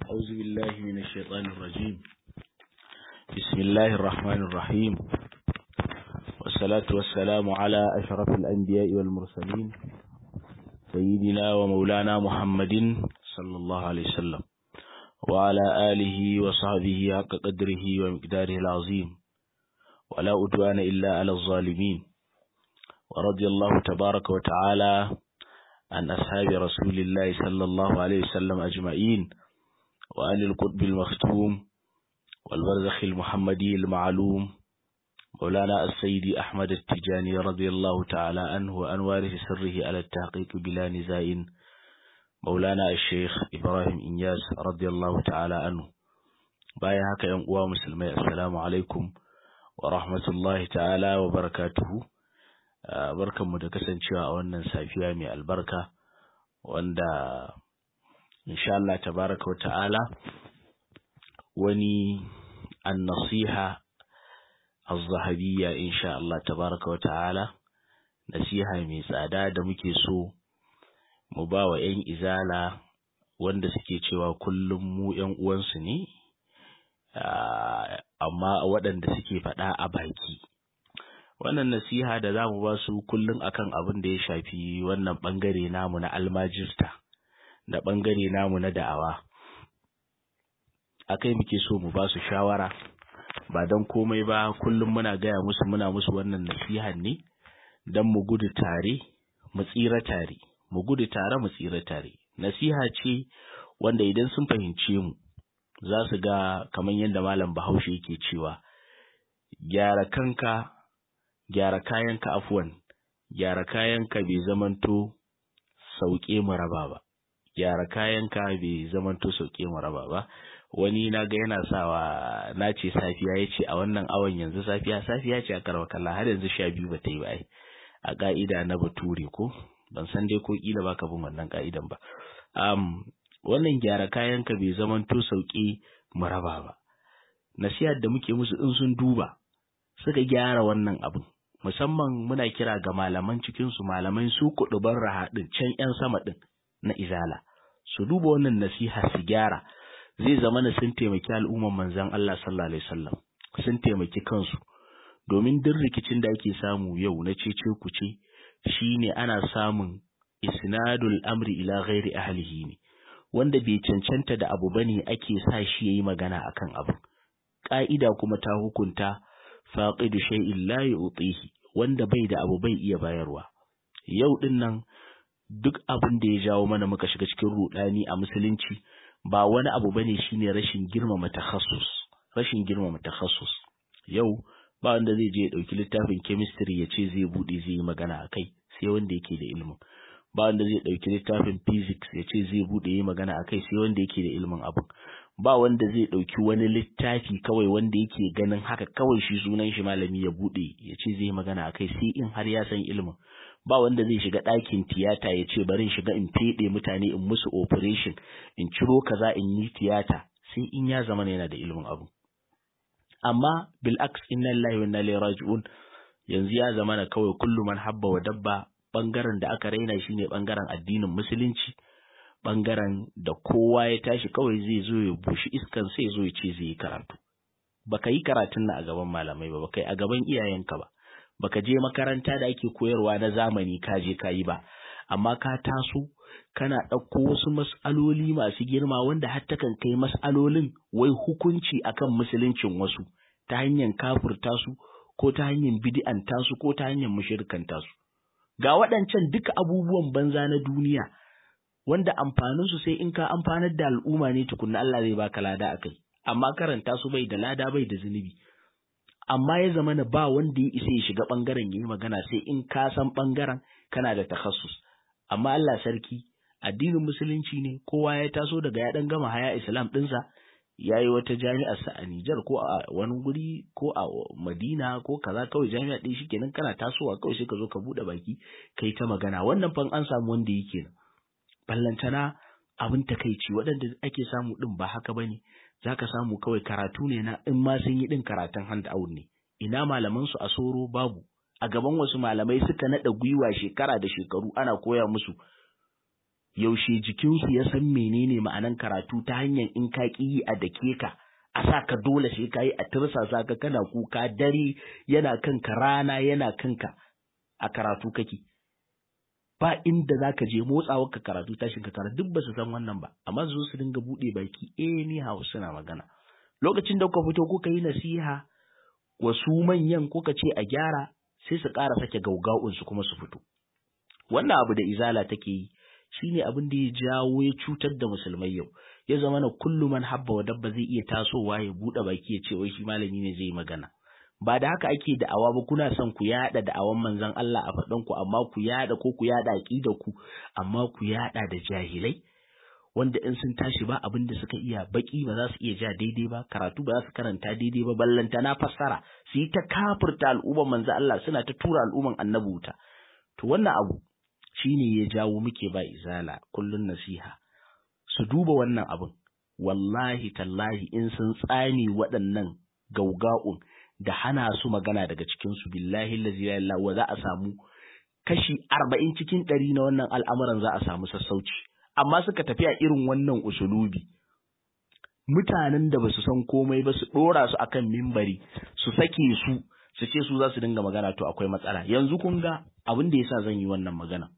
أعوذ بالله من الشيطان الرجيم بسم الله الرحمن الرحيم والصلاة والسلام على أشرف الأنبياء والمرسلين سيدنا ومولانا محمد صلى الله عليه وسلم وعلى آله وصحبه حق قدره ومقداره العظيم ولا أدوان إلا على الظالمين ورضي الله تبارك وتعالى عن أصحاب رسول الله صلى الله عليه وسلم أجمعين وعن القطب المختوم والبرزخ المحمدي المعلوم مولانا السيد أحمد التجاني رضي الله تعالى عنه وعن وارث سره على التحقيق بلا نزاع مولانا الشيخ إبراهيم إنياس رضي الله تعالى عنه بايا هكا ينقوى مسلمي السلام عليكم ورحمة الله تعالى وبركاته barkanmu da kasancewa a wannan safiya mai albarka wanda insha Allah tabaraka wa ta'ala wani annasiha az-zahabiyya insha Allah tabaraka wa ta'ala nasiha mai tsada da muke so mu ba wa 'yan izala wanda suke cewa kullum mu 'yan uwansu ne amma waɗanda suke faɗa a baki wannan nasiha da za mu ba su kullum akan abin da ya shafi wannan ɓangare namu na almajirta da ɓangare namu na da'awa akai muke so mu ba su shawara ba don komai ba kullum muna gaya musu muna musu wannan nasihan ne don mu gudu tare mu tsira tare mu gudu tare mu tsira tare nasiha ce wanda idan sun fahimce mu za su ga kamar yadda malam bahaushe yake cewa gyara kanka gyara kayanka afuwan gyara kayanka bai zamanto sauke mu raba ba gyara kayanka bai zamanto sauke mu raba ba wani na ga yana sawa na ce safiya ya ce a wannan awon yanzu safiya safiya ce a karwa kalla har yanzu sha biyu ba ta yi ba ai a ka'ida na bature ko ban san dai ko kila baka bin wannan ka'idan ba um, wannan gyara kayanka bai zamanto sauke mu raba ba nasihar da muke musu in sun duba suka gyara wannan abin musamman muna kira ga malaman cikinsu malaman su kuɗuban rahaɗin can 'yan sama ɗin na izala su duba wannan nasiha su gyara zai zama na sun taimaki al'umman manzan Allah sallallahu alaihi wasallam sun taimaki kansu domin duk rikicin da ake samu yau na cece kuce shine ana samun isnadul amri ila ghairi ahlihi ne wanda bai cancanta da abu bane ake sa shi yayi magana akan abu ka'ida kuma ta hukunta faqidu shay'in la yu'tihi wanda bai da abu bai iya bayarwa yau din nan duk abin da ya jawo mana muka shiga cikin rudani a musulunci ba wani abu bane shine rashin girmama takhassus rashin girmama takhassus yau ba wanda zai je ya dauki littafin chemistry ya ce zai bude zai yi magana akai sai wanda yake da ilimin ba wanda zai dauki littafin physics ya ce zai bude yi magana akai sai wanda yake da ilimin abin ba wanda zai ɗauki wani littafi kawai wanda yake ganin haka kawai shi sunan shi malami ya buɗe ya ce zai magana a kai sai in har ya san ilimin ba wanda zai shiga ɗakin tiyata ya ce bari in shiga in feɗe mutane in musu operation in ciro kaza in yi tiyata sai in ya zama yana da ilimin abu amma bil aks inna lillahi wa inna ilaihi raji'un yanzu ya zama na kawai kullu man habba wa dabba bangaren da aka raina shine bangaren addinin musulunci bangaren da kowa ya tashi kawai zai zo ya bushi iskan sai zo ya ce zai yi karatu baka yi karatun na a gaban malamai ba baka yi a gaban iyayenka ba baka je makaranta da ake koyarwa na zamani ka je ka yi ba amma ka taso kana ɗauko wasu mas'aloli masu girma wanda har takan kai mas'alolin wai hukunci akan musuluncin wasu ta hanyar kafurta su ko ta hanyar bid'anta su ko ta hanyar mushrikanta su ga waɗancan duka abubuwan banza na duniya wanda amfaninsu sai in ka amfanar da al'umma ne tukunna Allah zai baka lada akai amma karanta su bai da lada bai da zunubi amma ya zama na ba wanda ya isa ya shiga bangaren yayi magana sai in ka san bangaren kana da takhassus amma Allah sarki addinin musulunci ne kowa ya taso daga ya dan gama haya islam dinsa ya yi wata jami'ar sa a Nijar ko a wani guri ko a Madina ko kaza kawai jami'a ɗin shikenan kana tasowa kawai sai ka zo ka buɗe baki kai ta magana wannan fan an samu wanda yake nan ballantana abin takaici waɗanda ake samu ɗin ba haka ba ne za ka samu kawai karatu ne na in ma sun yi ɗin karatun hand out ne ina malaman su a soro babu a gaban wasu malamai suka naɗa gwiwa shekara da shekaru ana koya musu yaushe jikinsu ya san menene ma'anan karatu ta hanyar in ka ƙi a dake ka a sa ka dole sai ka yi a tirsasa ka kana kuka dare yana kanka rana yana kanka a karatu kake ba inda za ka je motsawar ka karatu tashin ka karatu duk ba su san wannan ba amma su su dinga buɗe baki eh ni hawa suna magana lokacin da kuka fito kuka yi nasiha wasu manyan kuka ce a gyara sai su ƙara sake gauga'un su kuma su fito wannan abu da izala take yi shine abin da ya jawo ya cutar da musulmai yau ya zama na kullu man habba wa dabba zai iya tasowa ya buɗe baki ya ce wai shi malami ne zai magana ba da haka ake da'awa ba kuna son ku yada da'awan manzon Allah a faɗan ku amma ku yada ko ku yada aqida ku amma ku yada da jahilai wanda in sun tashi ba abin da suka iya baki ba za su iya ja daidai ba karatu ba za su karanta daidai ba ballanta na fassara su yi ta kafirta al'umman manzon Allah suna ta tura al'umman annabi wuta to wannan abu shine ya jawo muke ba izala kullun nasiha su duba wannan abin wallahi tallahi in sun tsani waɗannan gauga'un da hana su magana daga cikinsu billahi lazi la wa za a samu kashi arba'in cikin ɗari na wannan al'amuran za a samu sassauci amma suka tafi a irin wannan usulubi mutanen da ba su san komai ba su ɗora su akan mimbari su sake su su ce su za su dinga magana to akwai matsala yanzu kun ga abin da yasa zan yi wannan magana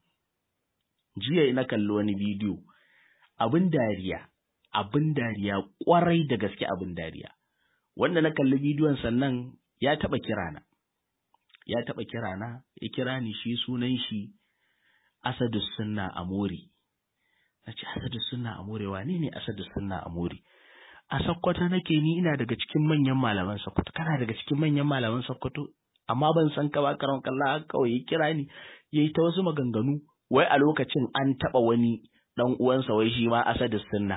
jiya ina kalli wani bidiyo abin dariya abin dariya kwarai da gaske abin dariya wanda na kalli bidiyon sannan ya taɓa kirana ya taɓa kirana ya kira ni shi sunan shi asadus sunna amori na ce asadus sunna amori wane ne asadus sunna amori a sakkwato nake ni ina daga cikin manyan malaman sakkwato kana daga cikin manyan malaman sakkwato amma ban san ka ba karon kalla kawai ya kira ni yayi ta wasu maganganu wai a lokacin an taɓa wani ɗan uwansa wai shi ma asadus sunna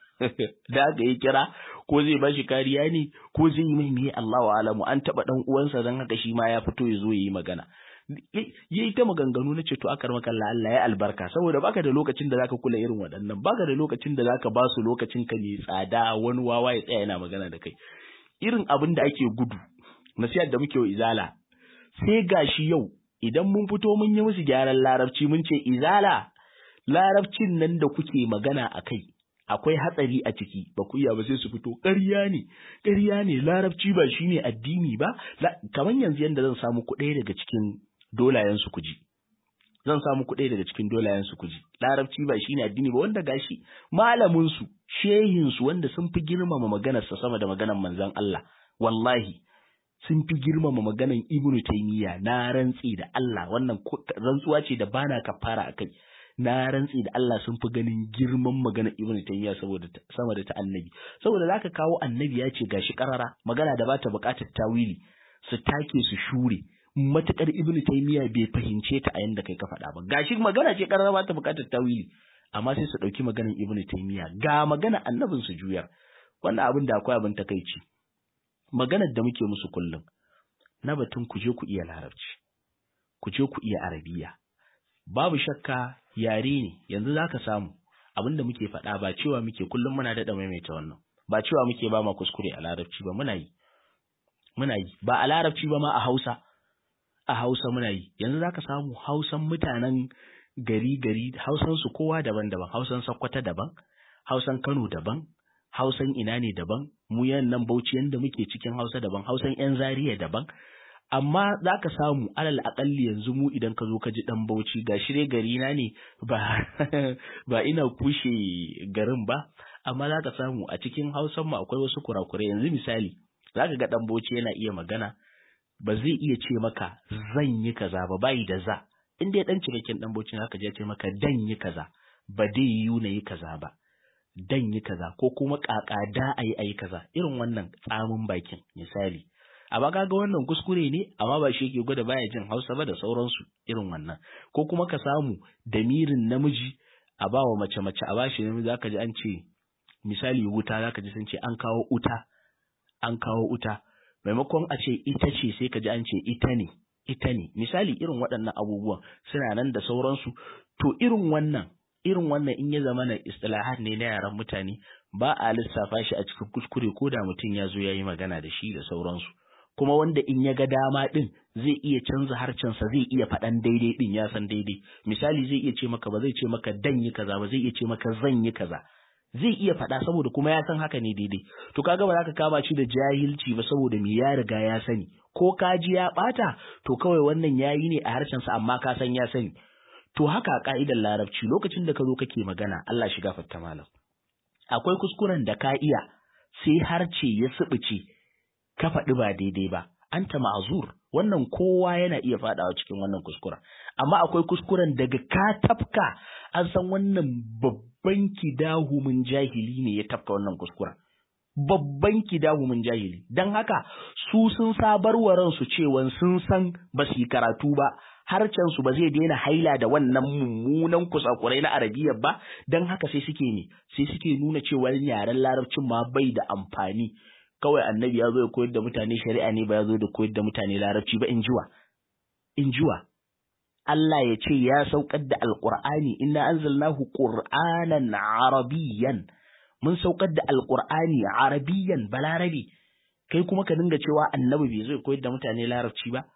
da aka yi kira ko zai ba shi kariya ne ko zai yi mai miye Allah wa alamu an taɓa ɗan uwansa don haka shi ma ya fito ya zo ya yi magana ya yi ta maganganu na ce to aka maka Allah ya albarka saboda baka da lokacin da zaka kula irin waɗannan baka da lokacin da zaka ba su lokacin ka mai tsada wani wawa ya tsaya yana magana da kai irin abin da ake gudu nasiyar da muke wa izala sai gashi yau idan mun fito mun yi musu gyaran larabci mun ce izala larabcin nan da kuke magana a kai akwai hatsari a ciki ba ku iya ba sai su fito ƙarya ne ƙarya ne larabci ba shine addini ba kamar yanzu yanda zan samu ku ɗaya daga cikin dolayen su kuji zan samu ku ɗaya daga cikin dolayen su kuji larabci ba shine addini ba wanda gashi malamin su shehin su wanda sun fi girmama maganar sa sama da maganar manzon Allah wallahi sun fi girmama maganar Ibn Taymiyyah na rantsi da Allah wannan rantsuwa ce da bana kafara akai na rantsi da Allah sun fi ganin girman maganar Ibn Taymiyyah saboda sama da ta Annabi saboda zaka kawo Annabi ya ce gashi karara magana da bata buƙatar tawili su take su shure matukar Ibn Taymiyyah bai fahimce ta a yanda kai ka faɗa ba gashi magana ce karara bata buƙatar tawili amma sai su ɗauki maganar Ibn Taymiyyah ga magana annabin su juyar wannan abin da akwai abin takaici maganar da muke musu kullum na batun ku je ku iya larabci ku je ku iya arabiya babu shakka yare ne yanzu za ka samu abin da muke faɗa ba cewa muke kullum muna daɗa maimaita wannan ba cewa muke ba ma kuskure a larabci ba muna yi muna yi ba a larabci ba ma a hausa a hausa muna yi yanzu za ka samu hausan mutanen gari gari hausan su kowa daban-daban hausan sakkwata daban hausan kano daban hausan ina ne daban mu yan nan bauchi yanda muke cikin hausa daban hausan yan zariya daban amma za ka samu alal akalli yanzu mu idan ka zo ka ji dan bauchi ga shirye gari na ne ba ba ina kushe garin ba amma za ka samu a cikin hausan mu akwai wasu kurakurai yanzu misali za ka ga dan bauchi yana iya magana ba zai iya ce maka zan yi kaza ba bai da za in dai dan cikakken dan bauchi haka je ce maka dan yi kaza ba dai yiwu na yi kaza ba dan yi kaza ko kuma kaka da ayi ayi kaza irin wannan tsamin bakin misali amma kaga wannan kuskure ne amma ba shi yake gwada baya jin Hausa ba da sauransu irin wannan ko kuma ka samu damirin namiji a bawa mace mace a bashi namiji zaka ji an ce misali wuta zaka ji sun ce an kawo uta an kawo uta maimakon a ce ita ce sai ka ji an ce ita ne ita ne misali irin waɗannan abubuwan suna nan da sauransu to irin wannan irin wannan in ya zama na istilahat ne na yaran mutane ba a lissafa shi a cikin kuskure ko da mutum ya zo ya yi magana da shi da sauransu kuma wanda in ya ga dama din zai iya canza harcensa zai iya faɗan daidai din ya san daidai misali zai iya ce maka ba zai ce maka dan yi kaza ba zai iya ce maka zan yi kaza zai iya faɗa saboda kuma ya san haka ne daidai to kaga ba za ka kama shi da jahilci ba saboda me ya riga ya sani ko kaji ya ɓata to kawai wannan yayi ne a harshensa amma ka san ya sani to haka a ka'idar larabci lokacin da ka zo kake magana Allah shiga fatta malam akwai kuskuren da ka iya sai harce ya sibice ka faɗi ba daidai ba anta ma'azur wannan kowa yana iya faɗawa cikin wannan kuskuren amma akwai kuskuren daga ka tafka an san wannan babban kidahumin jahili ne ya tafka wannan kuskuren babban kidahumin jahili don haka su sun sabar wa ransu cewa sun san ba su yi karatu ba harcen su ba zai daina haila da wannan mummunan kusakurai na arabiya ba don haka sai suke ne sai suke nuna cewa yaren larabcin ma bai da amfani kawai annabi ya zo ya koyar da mutane shari'a ne ba ya zo da koyar da mutane larabci ba in jiwa in jiwa Allah ya ce ya saukar da alqur'ani inna anzalnahu qur'anan arabiyyan mun saukar da alqur'ani arabiyyan balarabi kai kuma ka dinga cewa annabi bai zo ya koyar da mutane larabci ba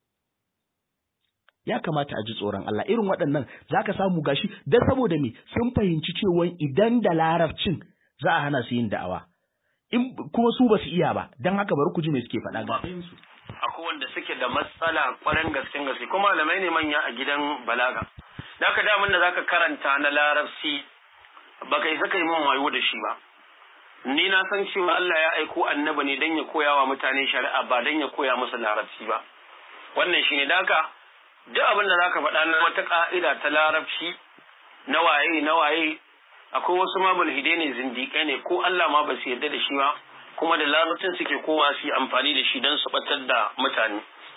ya kamata a ji tsoron Allah irin waɗannan zaka samu gashi dan saboda me sun fahimci cewa idan da larabcin za a hana su yin da'awa in kuma su ba su iya ba don haka bari ku ji me suke faɗa ga su akwai wanda suke da matsala ƙwarin gaske gaske kuma malamai ne manya a gidan balaga da ka damun da zaka karanta na larabci ba kai saka yi min wayo da shi ba ni na san cewa Allah ya aiko annabi ne don ya koya wa mutane shari'a ba don ya koya musu larabci ba wannan shine da haka duk abin da zaka faɗa na wata ka'ida ta larabci na waye na waye akwai wasu ma mulhidai ne zindiƙai ne ko Allah ma ba su yarda da shi ba kuma da larabcin suke kowa su yi amfani da shi don su batar da mutane.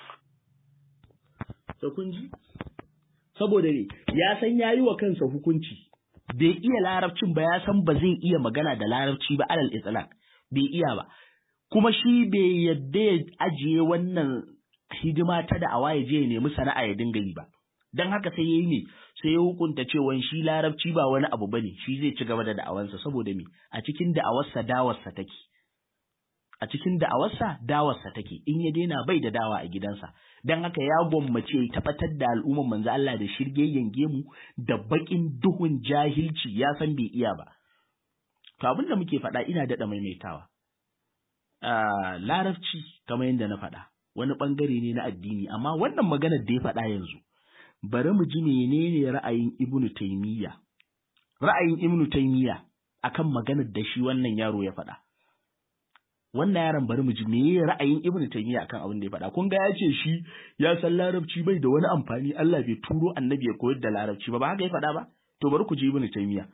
Da kun ji? Saboda ne, ya san ya yi wa kansa hukunci, bai iya larabcin ba ya san ba zai iya magana da larabci ba alal itlaq bai iya ba. Kuma shi bai yadda ya ajiye wannan hidima ta da awa ya je ya nemi sana'a ya dinga yi ba. Don haka sai ya yi ne, sai ya hukunta cewa shi larabci ba wani abu bane shi zai ci gaba da da'awansa saboda me a cikin da'awarsa dawarsa take a cikin da'awarsa dawarsa take in ya daina bai da dawa a gidansa dan haka ya gwammace tabbatar da al'umman manzo Allah da shirgeyyen gemu da bakin duhun jahilci ya san bai iya ba to abin da muke faɗa ina daɗa maimaitawa larabci kamar yadda na faɗa wani ɓangare ne na addini amma wannan maganar da ya faɗa yanzu bari mu ji menene ra'ayin Ibn Taymiyyah ra'ayin Ibn Taymiyyah akan maganar da shi wannan yaro ya faɗa wannan yaron bari mu ji meye ra'ayin Ibn Taymiyyah akan abin da ya faɗa kun ga ya ce shi ya san larabci bai da wani amfani Allah bai turo annabi ya koyar da larabci ba ba haka ya faɗa ba to bari ku ji Ibn Taymiyyah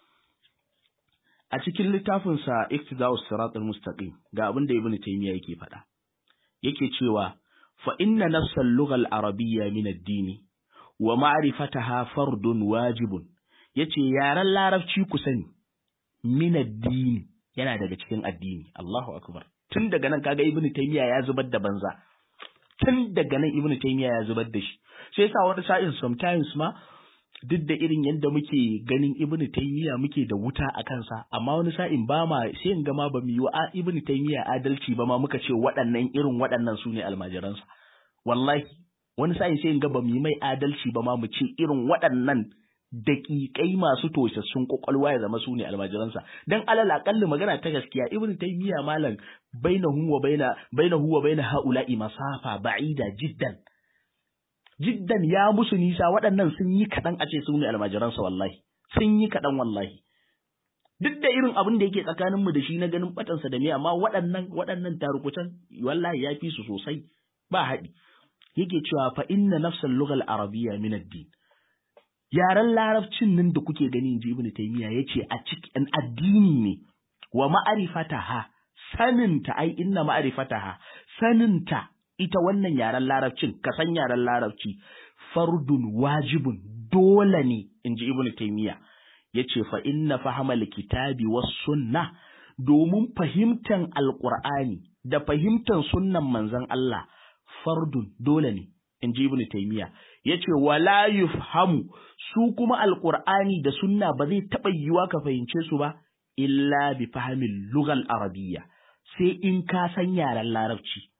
a cikin littafin sa Iqtida'us Siratal Mustaqim ga abin da Ibn Taymiyyah yake faɗa yake cewa fa inna nafsal lughal arabiyya min ad-dini wa ma'rifataha fardun wajibun yace yaran larabci ku sani min addini yana daga cikin addini Allahu akbar tun daga nan kaga ibnu taymiya ya zubar da banza tun daga nan ibnu taymiya ya zubar da shi sai yasa wani sa'in sometimes ma duk da irin yadda muke ganin ibnu taymiya muke da wuta a kansa amma wani sa'in ba ma sai in ga ma ba mu yi wa ibnu taymiya adalci ba ma muka ce waɗannan irin waɗannan su ne almajiransa wallahi wani sa'in sai in ga ba mu yi mai adalci ba ma mu ce irin waɗannan daƙiƙai masu tosassun ƙwaƙwalwa ya zama su ne almajiransa dan alal aƙalli magana ta gaskiya ibn taymiya malam bainahu wa baina bainahu wa baina haula'i masafa ba'ida jiddan jiddan ya musu nisa waɗannan sun yi kaɗan a ce su ne almajiransa wallahi sun yi kaɗan wallahi duk da irin abin da yake tsakanin mu da shi na ganin batansa da me amma waɗannan waɗannan tarukutan wallahi ya fi su sosai ba haɗi yake cewa fa inna nafsal lughal arabiyya min ad-din yaren larabcin nan da kuke gani inji ibnu taymiya yace a cikin addini ne wa ma'rifataha saninta ai inna ma'rifataha saninta ita wannan yaren larabcin ka san yaren larabci fardun wajibun dole ne inji ibnu taymiya yace fa inna fahamal kitabi was sunna domin fahimtan alqur'ani da fahimtan sunnan manzon Allah fardun dole ne inji ibnu taymiya yace wala yufhamu su kuma alqur'ani da sunna ba zai taba yiwa ka fahimce su ba illa bi fahmin lugal arabiyya sai in ka san yaren larabci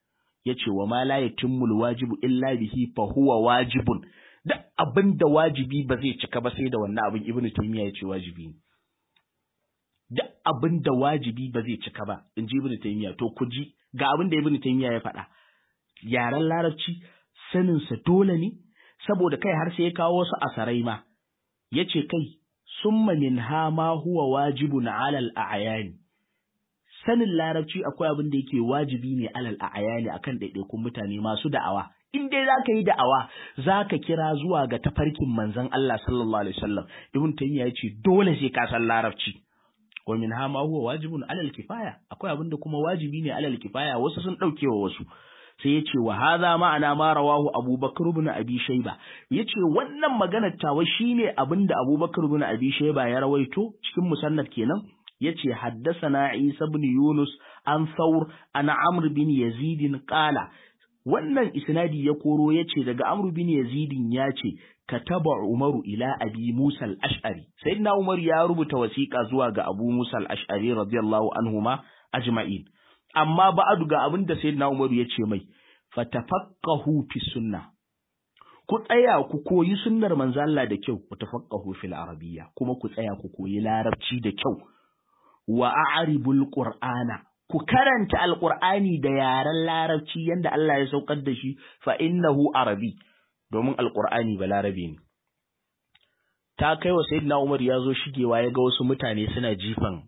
yace wa ma la yatimmul wajibu illa bihi fa huwa wajibun duk abin da wajibi ba zai cika ba sai da wannan abin ibnu taymiya yace wajibi ne duk abin da wajibi ba zai cika ba in ji ibnu taymiya to ku ji ga abin da ibnu taymiya ya faɗa yaren larabci sanin sa dole ne saboda kai har sai ya kawo wasu asarai ma yace kai summa min ha ma huwa wajibun alal a'yani sanin larabci akwai abin da yake wajibi ne alal a'yani akan ɗaiɗaikun mutane masu da'awa in dai zaka yi da'awa zaka kira zuwa ga tafarkin manzon Allah sallallahu alaihi wasallam ibn taymiya yace dole sai ka san larabci wa min ha ma huwa wajibun alal kifaya akwai abin da kuma wajibi ne alal kifaya wasu sun dauke wa wasu sai ya ce wa hadha ma'ana ma rawahu abubakar ibn abi shayba yace wannan maganar tawa shine abin da abubakar ibn abi shayba ya rawaito cikin musannad kenan yace haddathana isa ibn yunus an thawr an amr bin yazid qala wannan isnadi ya koro yace daga amr bin yazid yace kataba umaru ila abi musa al-ash'ari sayyidina umar ya rubuta wasiqa zuwa ga abu musa al-ash'ari radiyallahu anhuma ajma'in amma ba'adu ga abin da sayyidina umaru yace mai fatafaqahu fi sunnah ku tsaya ku koyi sunnar manzo Allah da kyau ku tafaqahu fil arabiyya kuma ku tsaya ku koyi larabci da kyau wa a'ribul qur'ana ku karanta alqur'ani da yaren larabci yanda Allah ya saukar da shi fa innahu arabi domin alqur'ani ba larabi ne ta kai wa sayyidina Umar ya zo shigewa ya ga wasu mutane suna jifan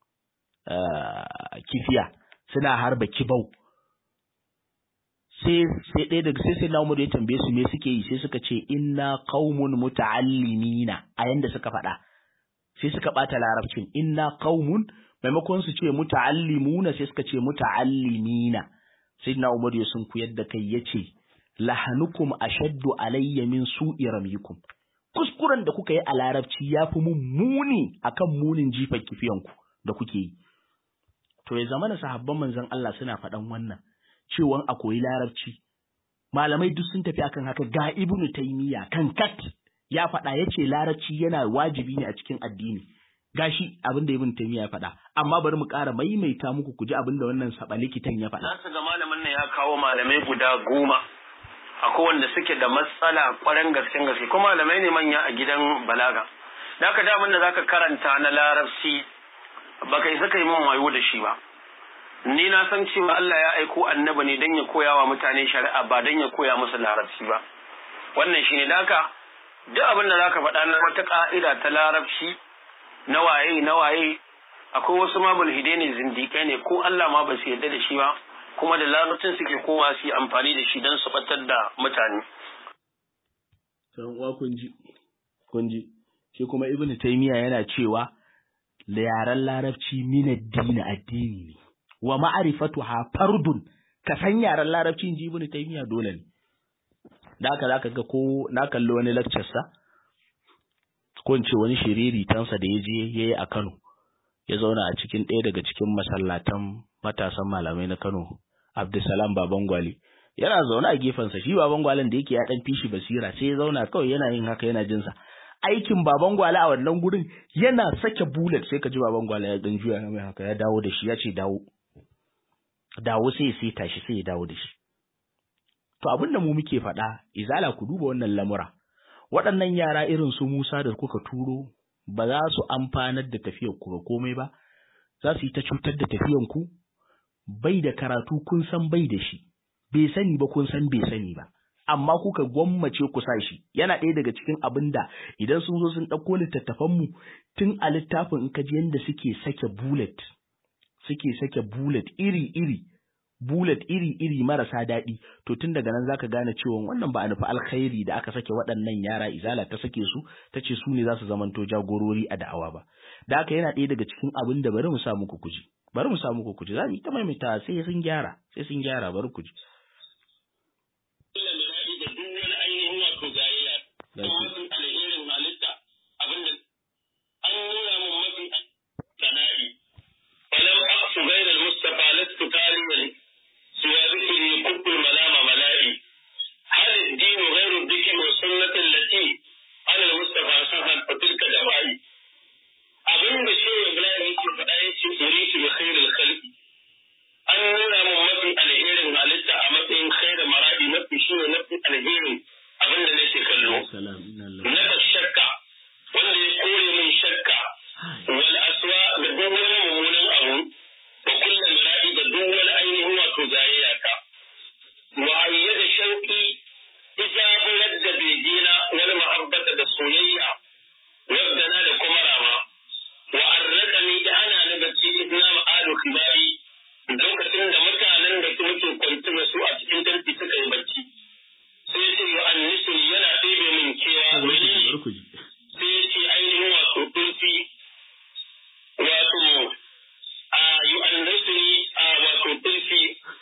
kifiya suna harba kibau sai sai ɗaya daga sai sai na Umar ya tambaye su me suke yi sai suka ce inna qaumun muta'allimina a yanda suka faɗa sai suka ɓata larabcin inna qaumun maimakon su ce muta'allimuna sai suka ce muta'allimina sai na Umar ya sun ku yadda kai yace lahanukum ashaddu alayya min su'i ramikum kuskuren da kuka yi a larabci yafi mun muni akan munin jifan kifiyanku da kuke yi to ya zama na sahabban manzon Allah suna faɗan wannan cewa a koyi larabci malamai duk sun tafi akan haka ga ibnu taymiya kan kat ya faɗa yace larabci yana wajibi ne a cikin addini gashi abin da ibnu taymiya ya faɗa amma bari mu ƙara maimaita muku ku ji abin da wannan saba likitan ya faɗa Nasu ga malamin nan ya kawo malamai guda goma akwai wanda suke da matsala ƙwaren gaske gaske kuma malamai ne manya a gidan balaga da haka damin da zaka karanta na larabci baka isa kai min wayo da shi ba ni na san cewa Allah ya aiko annabi ne don ya koya wa mutane shari'a ba don ya koya musu larabci ba wannan shine da haka duk abin da zaka faɗa na wata ka'ida ta larabci na waye na waye akwai wasu ma mulhide ne zindikai ne ko Allah ma ba su yarda da shi ba kuma da larabcin suke kowa su yi amfani da shi don su batar da mutane san uwa kun ji kun ji shi kuma ibnu taymiya yana cewa yaren larabci min addini addini ne wa ma'rifatuha fardun ka san yaren larabci in ji ibnu taymiya dole ne da haka zaka ga ko na kalli wani lecture sa ko in ce wani shiriri tansa da ya je yayi a Kano ya zauna a cikin ɗaya daga cikin masallatan matasan malamai na Kano Abdulsalam Baban Gwale yana zaune a gefensa shi Baban Gwalen da yake ya dan fishi basira sai ya zauna kawai yana yin haka yana jinsa aikin Baban Gwale a wannan gurin yana sake bullet sai ka ji Baban Gwale ya dan juya mai haka ya dawo da shi ya ce dawo dawo sai sai tashi sai ya dawo da shi to abin da mu muke faɗa izala ku duba wannan lamura waɗannan yara irin su Musa da kuka turo ba za su amfanar da tafiyar ku ga komai ba za su yi ta cutar da tafiyan ku bai da karatu kun san bai da shi bai sani ba kun san bai sani ba amma kuka gwammace ku sa shi yana ɗaya daga cikin abin da idan sun zo sun ɗauko littattafan mu tun a littafin in ka ji yadda suke sake bullet suke sake bullet iri iri bullet iri iri marasa daɗi to tun daga nan zaka gane cewa wannan ba a nufi alkhairi da aka sake waɗannan yara izala ta sake su ta ce su ne za su zamanto jagorori a da'awa ba da haka yana ɗaya daga cikin abin da bari mu sa muku kuji bari mu sa muku kuji za mu yi ta maimaita sai sun gyara sai sun gyara bari kuji غير المصطفى لست كارما سوى ذكري كب المنام ملائي هل الدين غير الذكر والسنة التي على المصطفى سهل فتلك دواعي abin da shi Ibrahim yake faɗa ya ce uritu bi khairil khalqi an nuna mun mafi alherin halitta a matsayin bayi lokacin da mutanen da muke kwanci da su a cikin tarki suka yi bacci sai ce yi annisu yana ɗebe min kewa wani sai ya ce ainihin wato kunci wato a yi annisu a wato kunci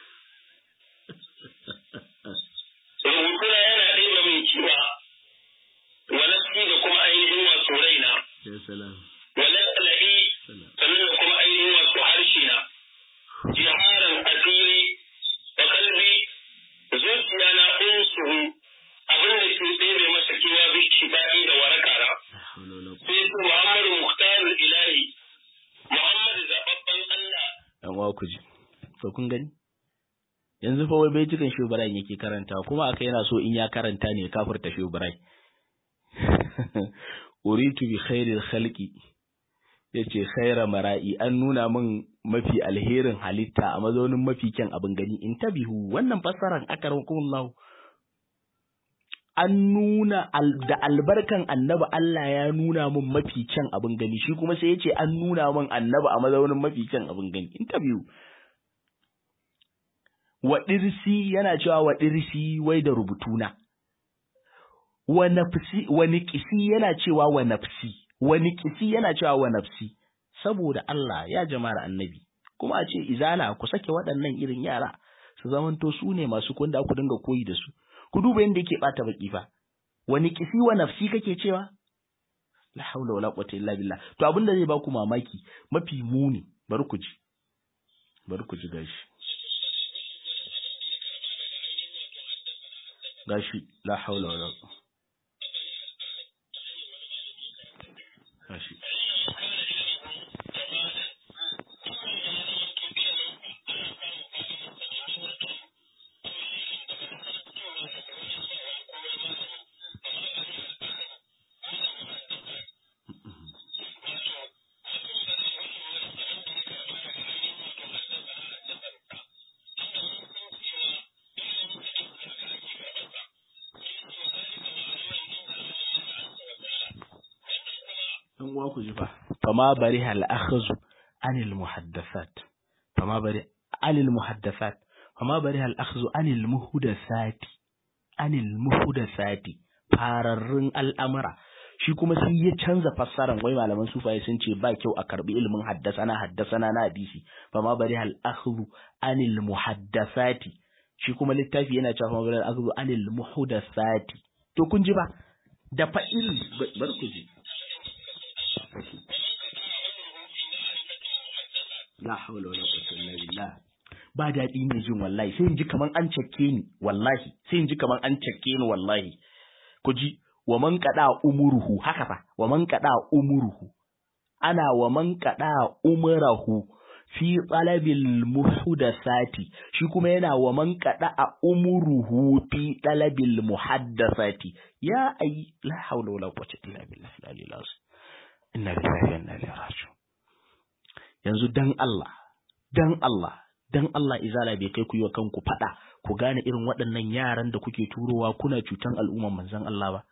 rubutuna yana ɗebe min kewa wa nafsi da kuma ainihin wato raina wa lallabi sannan da kuma ainihin wato harshe na jiharan asiri da kalbi zuciya na unsuhu abin da ke ɗebe masa kewa bi shifa'i da waraka na sai su Muhammadu Muhtarul Ilahi Muhammadu zababban Allah dan uwa ku ji to kun gani yanzu fa wai bai cikin shubaran yake karanta kuma aka yana so in ya karanta ne kafirta shubarai uritu bi khairil khalqi yace khaira mara'i an nuna min mafi alherin halitta a mazaunin mafi kyan abin gani in tabihu wannan fassaran akarwakumullahu an nuna da albarkan annabi Allah ya nuna min mafi kyan abin gani shi kuma sai yace an nuna min annabi a mazaunin mafi kyan abin gani in tabihu wa dirsi yana cewa wa dirsi wai da rubutuna wa nafsi wa niqsi yana cewa wa nafsi wa niqsi yana cewa wa nafsi saboda Allah ya jama'ar annabi kuma a ce izala ku sake waɗannan irin yara su zamanto su ne masu kunda ku dinga koyi da su ku duba yadda yake bata baki fa wa niqsi wa nafsi kake cewa la haula wala quwwata illa billah to abin da zai ba ku mamaki mafi muni bari ku ji bari ku ji gashi gashi la haula wala gashi dan uwa ku ji fa fama bari hal akhzu anil muhaddasat fama bari anil muhaddasat fama bari hal akhzu anil muhdathati anil muhdathati fararrun al'amura shi kuma sai ya canza fassaran wai malaman sufaye sun ce ba kyau a karbi ilimin haddasana haddasana na hadisi fama bari hal akhzu anil muhaddasati shi kuma littafi yana cewa fama bari hal akhzu anil muhdathati to kun ji ba da fa'il bar ku ji la hawla wala quwwata illa billah ba daɗi ne jin wallahi sai in ji kaman an cakke ni wallahi sai in ji kaman an cakke ni wallahi ku ji wa man qada umuruhu haka fa wa man qada umuruhu ana wa man qada umrahu fi talabil muhdathati shi kuma yana wa man qada umuruhu fi talabil muhaddathati ya ay la hawla wala quwwata illa billah la ilaha inna lillahi wa inna ilaihi raji'un yanzu dan Allah dan Allah dan Allah izala bai kai ku yi wa kanku fada ku gane irin waɗannan yaran da kuke turowa kuna cutan al'umman manzon Allah ba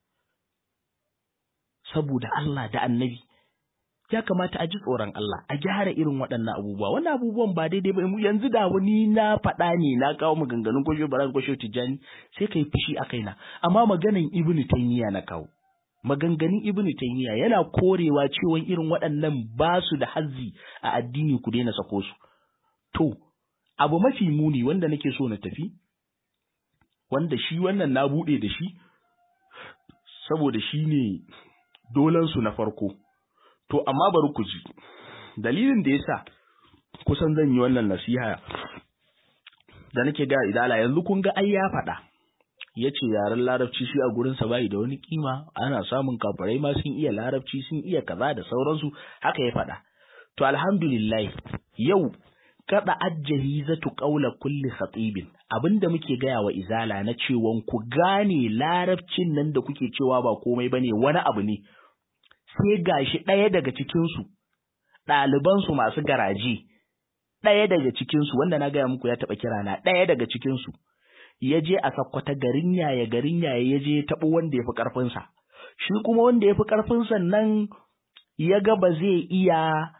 saboda Allah da annabi ya kamata a ji tsoron Allah a gyara irin waɗannan abubuwa wannan abubuwan ba daidai ba yanzu da wani na faɗa ne na kawo maganganun kwashe baran kwashe tijjani sai kai fushi a kaina amma maganan ibnu taymiya na kawo maganganun ibnu taymiya yana korewa cewa irin waɗannan ba su da hazzi a addini ku daina sako su to abu mafi muni wanda nake so na tafi wanda shi wannan na buɗe da shi saboda shi ne dolansu na farko to amma bari ku ji dalilin da yasa kusan zan yi wannan nasiha da nake ga idala yanzu kun ga ai ya faɗa ya ce yaren larabci shi a gurinsa bai da wani kima ana samun kafirai ma sun iya larabci sun iya kaza da sauransu haka ya faɗa to alhamdulillah yau kada ajjahi zatu qaula kulli khatibin abinda muke gaya wa izala na cewa ku gane larabcin nan da kuke cewa ba komai bane wani abu ne sai gashi ɗaya daga cikin su ɗaliban su masu garaji ɗaya daga cikin su wanda na gaya muku ya taɓa kira na ɗaya daga cikin su ya je a sakkwata garin yaya garin yaya ya je taɓo wanda ya fi ƙarfinsa shi kuma wanda ya fi ƙarfinsa nan ya ga ba zai iya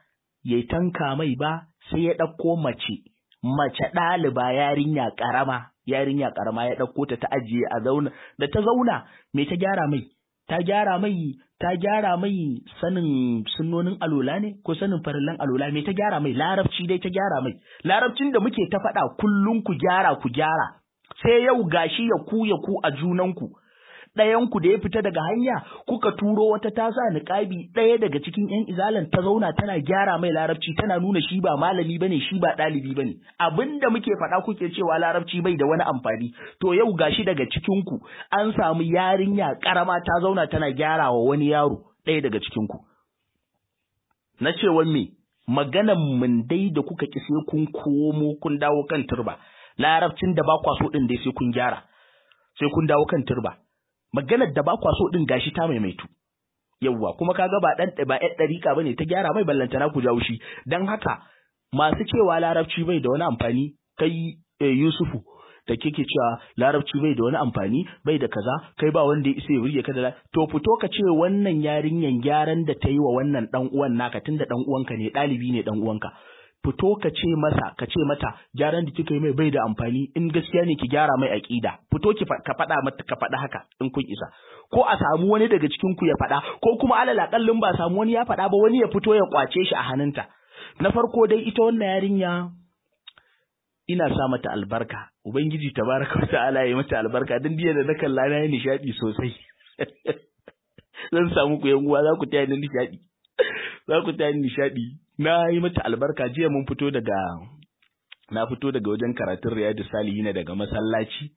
ya tanka mai ba sai ya ɗauko mace mace ɗaliba yarinya ƙarama yarinya ƙarama ya ɗauko ta ta ajiye a zauna da ta zauna me ta gyara mai ta gyara mai ta gyara mai sanin sunnonin alola ne ko sanin farillan alola me ta gyara mai larabci dai ta gyara mai larabcin da muke ta faɗa kullum ku gyara ku gyara sai yau gashi ya ku ya ku a junanku ɗayanku da ya fita daga hanya kuka turo wata tasa niƙabi ɗaya daga cikin ƴan izalan ta zauna tana gyara mai larabci tana nuna shi ba malami bane shi ba ɗalibi bane abinda muke faɗa kuke cewa larabci bai da wani amfani to yau gashi daga cikinku an samu yarinya ƙarama ta zauna tana gyara wa wani yaro ɗaya daga cikinku na cewa me maganan mun dai da kuka ki sai kun komo kun dawo kan turba larabcin da ba kwa so din dai sai kun gyara sai kun dawo kan turba maganar da ba kwa so din gashi ta maimaitu yawwa kuma kaga ba dan ba ɗan dariƙa bane ta gyara mai ballantana ku jawo shi dan haka masu cewa larabci bai da wani amfani kai Yusufu da kike cewa larabci bai da wani amfani bai da kaza kai ba wanda ya isa ya burge ka da to fito ka ce wannan yarinyan gyaran da ta yi wa wannan dan uwan naka tunda dan uwanka ne ɗalibi ne dan uwanka fito ka ce masa ka ce mata gyaran da kika yi mai bai da amfani in gaskiya ne ki gyara mai aqida fito ki ka faɗa mata ka faɗa haka in kun isa ko a samu wani daga cikin ku ya faɗa ko kuma alal akallin ba samu wani ya faɗa ba wani ya fito ya kwace shi a hannunta na farko dai ita wannan yarinya ina sa mata albarka ubangiji tabaraka wa ta'ala ya mata albarka dan diya da na kalla na yi nishadi sosai zan samu ku yan uwa za ku taya ni nishadi za ku taya ni nishadi na yi mata albarka jiya mun fito daga na fito daga wajen karatun riyadu salihina daga masallaci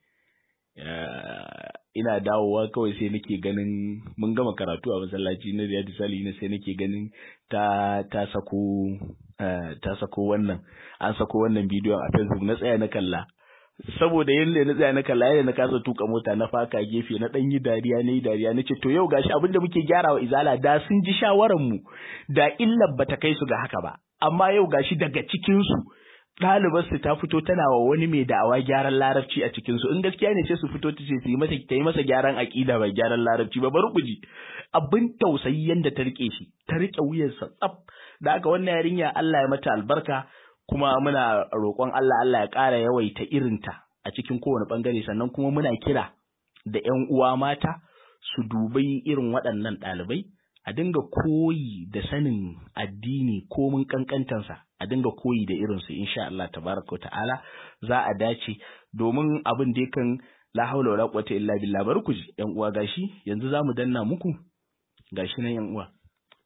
ina dawowa kawai sai nake ganin mun gama karatu a masallaci na riyadu salihina sai nake ganin ta ta sako ta sako wannan an sako wannan bidiyon a facebook na tsaya na kalla saboda yadda na tsaya na kalla yadda na kasa tuka mota na faka gefe na dan yi dariya na yi dariya na ce to yau gashi abin da muke gyara wa izala da sun ji shawaran mu da illar bata kai su ga haka ba amma yau gashi daga cikin su ɗalibar su ta fito tana wa wani mai da'awa gyaran larabci a cikin su in gaskiya ne sai su fito ta ce su yi masa ta yi masa gyaran aqida ba gyaran larabci ba bari ku ji abin tausayi yanda ta rike shi ta rike wuyarsa tsaf da haka wannan yarinya Allah ya mata albarka kuma muna roƙon Allah Allah ya ƙara yawaita irinta a cikin kowane ɓangare sannan kuma muna kira da ƴan uwa mata su dubai irin waɗannan ɗalibai a dinga koyi da sanin addini ko mun kankantansa a dinga koyi da irinsu insha Allah tabaraka wa ta'ala za a dace domin abin da yakan la haula wala quwwata illa billah bari ku ji ƴan uwa gashi yanzu zamu danna muku gashi nan ƴan uwa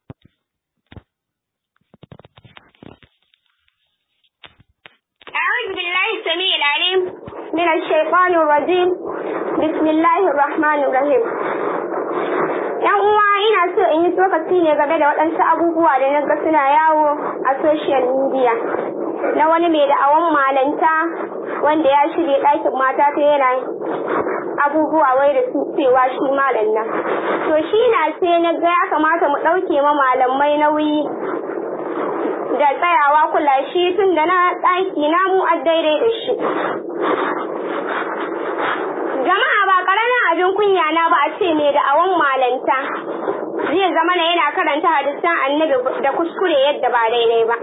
أعوذ بالله السميع العليم من الشيطان الرجيم بسم الله الرحمن الرحيم ‘Yan uwa ina so in yi tsokaci ne game da waɗansu abubuwa da na ga suna yawo a social media na wani mai da'awan malanta wanda ya shirya ɗakin mata ta yana abubuwa wai da su cewa shi malam nan. To shi na sai na ga ya kamata mu ɗauke ma malamai nauyi da tsayawa kula shi tun da na ɗaki na mu a daidai da shi. Jama'a ba ƙaramin abin kunya na ba a ce mai da awon malanta zai zama na yana karanta hadisan annabi da kuskure yadda ba daidai ba.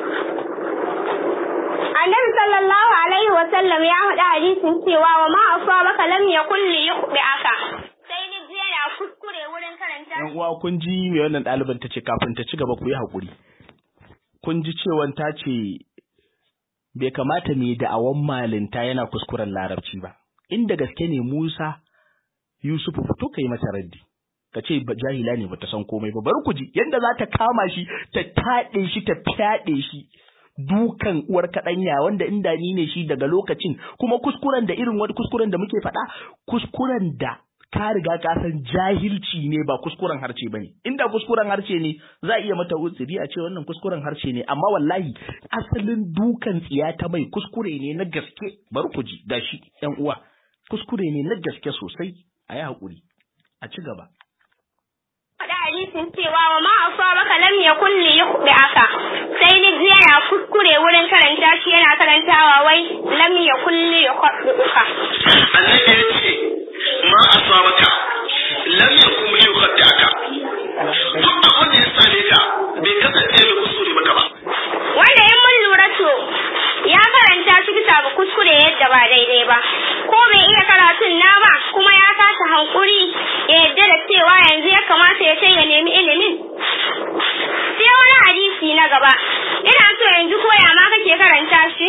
Annabi sallallahu alaihi wa sallam ya faɗi hadisin cewa wa ma asabaka lam yakul li yukhbi'aka. Sai ni ji yana kuskure wurin karanta. Yan uwa kun ji me wannan ɗaliban ta ce kafin ta ci gaba ku yi haƙuri. kun ji cewan ta ce bai kamata mai da'awan malinta yana kuskuren larabci ba inda gaske ne Musa Yusufu fito kai mata raddi ka ce jahila ne bata san komai ba bari ku ji yadda za ta kama shi ta taɗe shi ta fyaɗe shi dukan uwar kaɗanya wanda inda ni ne shi daga lokacin kuma kuskuren da irin wani kuskuren da muke faɗa kuskuren da ka riga ka san jahilci ne ba kuskuren harce bane inda kuskuren harce ne za a iya mata uzuri a ce wannan kuskuren harce ne amma wallahi asalin dukan tsiya ta mai kuskure ne na gaske bari ku ji gashi yan uwa kuskure ne na gaske sosai a yi haƙuri a ci gaba faɗi hadisin cewa wa ma asabaka lam yakun li yukhbi'aka sai ni ji yana kuskure wurin karanta shi yana karantawa wai lam yakun li yukhbi'uka annabi ya ce ma asabaka lam yakun li yukhbi'aka duk abin da ya same ka bai kasance mai kuskure maka ba karatun na ba kuma ya kasa hankuri ya yadda da cewa yanzu ya kamata ya sai ya nemi ilimin sai wani hadisi na gaba ina so yanzu koya ma kake karanta shi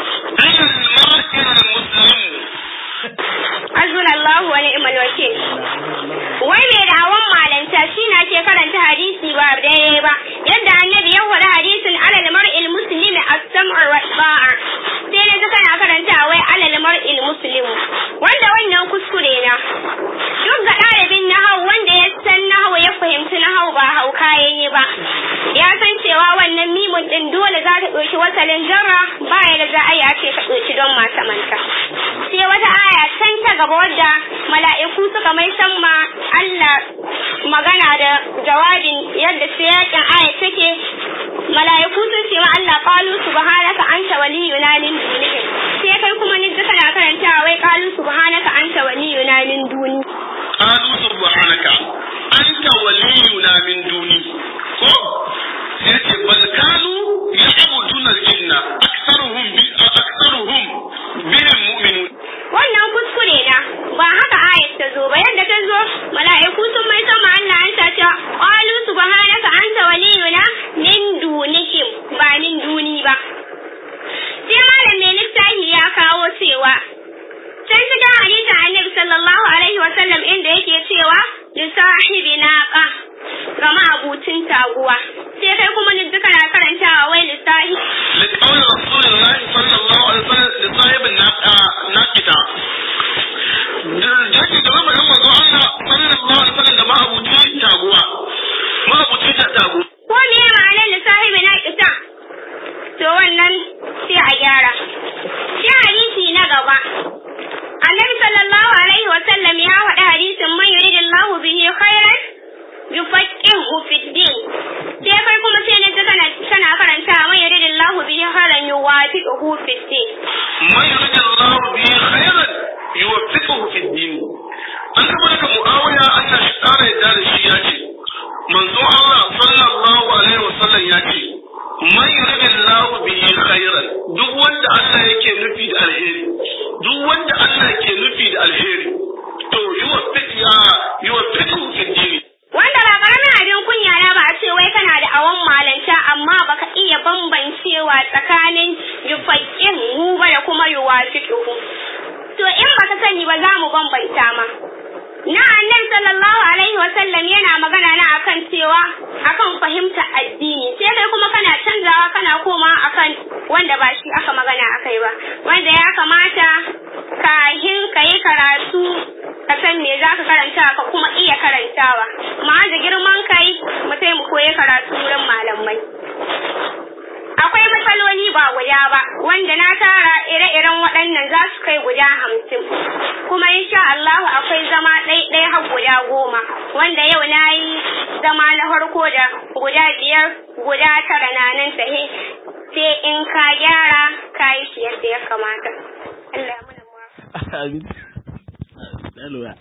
Hasbunallahu wa ni'mal wakil. Wai mai dawon malanta shi na ke karanta hadisi ba daidai ba. Yadda annabi ya faɗi hadisin alal mar'il muslimi as-sam'u wa ta'a. Sai na kana karanta wai alal mar'il muslimu. Wanda wannan kuskure na. Duk ga ɗalibin nahau wanda ya san nahau ya fahimci nahau ba hauka yayi ba. Ya san cewa wannan mimun din dole za ta ɗauki wasalin jarra ba ya da za a yi a ce ka ɗauki don mata manta. Sai wata aya can ta gaba wadda mala'iku suka mai san ma Allah magana da jawabin yadda siyakin aya take mala'iku sun ce ma Allah qalu subhanaka anta waliyuna min dunihim sai kai kuma ni duka na karantawa wai qalu subhanaka anta waliyuna min duni qalu subhanaka anta waliyuna min duni ko sai ce bal kanu ya'buduna al-jinna aktharuhum bi aktharuhum bihim mu'minun wannan kuskure na ba haka ayat ta zo ba yadda ta zo mala'iku sun mai sama Allah an ta ce qalu subhanaka anta waliyuna min dunihim ba min duni ba sai malam mai littafi ya kawo cewa can cikin hadisin annabi sallallahu alaihi wa sallam inda yake cewa li sahibi naqa ga ma'abucin taguwa sai kai kuma ni duka na karantawa wai li sahibi لقول رسول الله صلى الله عليه وسلم لصاحب الناقة jaki da zama yan manzo Allah sallallahu alaihi wasallam da ma'abuci taguwa ma'abuci ta tagu ko me ma'anar li sahibi naqita to wannan sai a gyara sai hadisi na gaba annabi sallallahu alaihi wa sallam ya faɗi hadisin man yuridillahu bihi khairan yufaqihu fid din sai kai kuma sai ne ta kana kana karanta man yuridillahu bihi khairan yuwafiquhu fid din man yuridillahu bihi khairan yuwaffiquhu fid din an tabbata muawiya Allah shi tsara yadda da shi ya ce manzo Allah sallallahu alaihi wasallam ya ce man yuridillahu bihi khairan duk wanda Allah yake nufi da alheri duk wanda Allah ke nufi da alheri to yuwaffiq ya yuwaffiquhu fid din wanda ba karamin abin kunya na ba a ce wai kana da awon malanta amma baka iya bambancewa tsakanin yufaqqin hu ba da kuma yuwafiquhu to in baka sani ba za mu bambanta ma na annabi sallallahu alaihi wa sallam yana magana na akan cewa akan fahimta addini sai kai kuma kana canzawa kana koma akan wanda ba shi aka magana akai ba wanda ya kamata kahin ka yi karatu ka san me za ka karanta ka kuma iya karantawa ma da girman kai mu sai mu koyi karatu wurin malamai akwai matsaloli ba guda ba wanda na tara ire-iren waɗannan za su kai guda hamsin kuma insha Allahu akwai zama ɗai-ɗai har guda goma wanda yau na yi zama na farko da guda biyar guda tara na nan tahe sai in ka gyara ka yi shi yadda ya kamata Allah ya muna Amin. Na lura.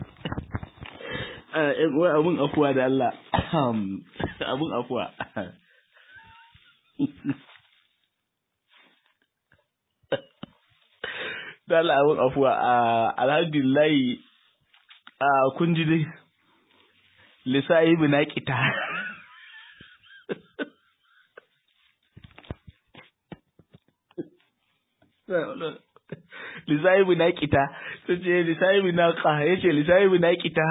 Wai abun afuwa da Allah. Abun afuwa. Da Allah abun afuwa. Alhamdulillah kun ji dai. Lissahi bi na kita. lisahibu na kita ta ce lisahibu na ka ya ce lisahibu na kita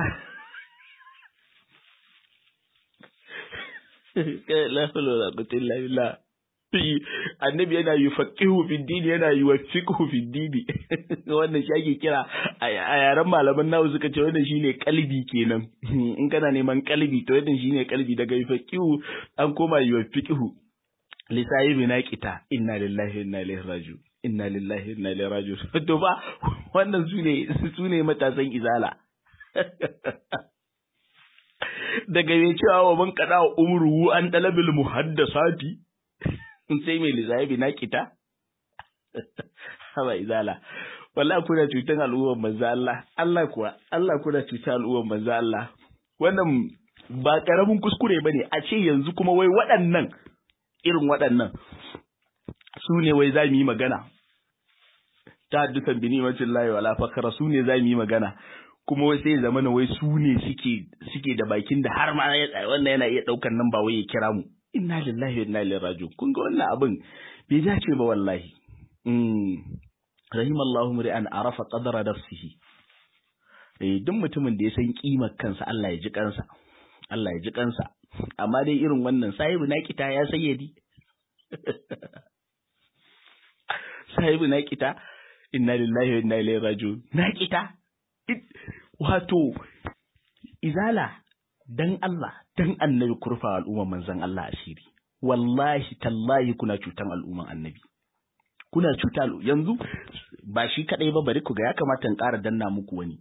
la hawla wala quwwata illa billah annabi yana yufaqihu fi dini yana yuwaffiqhu fi dini wannan shi ake kira a yaren malaman nawa suka ce wannan shine kalbi kenan in kana neman kalbi to wannan shine kalbi daga yufaqihu an koma yuwaffiqhu lisahibi na kita inna lillahi wa inna ilaihi raji'un inna lillahi inna ilaihi raji'un to ba wannan su ne su ne matasan izala daga mai cewa wa man kada umruhu an talabil muhaddasati sai mai lizabi na kita haba izala wallahi kuna cutan al'ummar manzo Allah Allah kuwa Allah kuna cutan al'ummar manzo Allah wannan ba karamin kuskure bane a ce yanzu kuma wai waɗannan irin waɗannan su ne wai za mu yi magana ta haddusan bi ni'matin lahi wala fakara su ne za mu yi magana kuma wai sai zama na wai su ne suke suke da bakin da har ma ya tsaya wannan yana iya daukar nan ba wai ya kira mu inna lillahi wa inna ilaihi raji'un kun ga wannan abin bai dace ba wallahi mm rahimallahu mri'an arafa qadara nafsihi eh duk mutumin da ya san kimar kansa Allah ya ji kansa Allah ya ji kansa amma dai irin wannan sahibu na kita ya sayyadi sahibu na kita inna lillahi wa inna ilaihi raji'un na kita wato izala dan Allah dan annabi kurfa al'umman manzon Allah asiri wallahi tallahi kuna cutan al'umman annabi kuna cuta yanzu ba shi kadai ba bari ku ga ya kamata in ƙara danna muku wani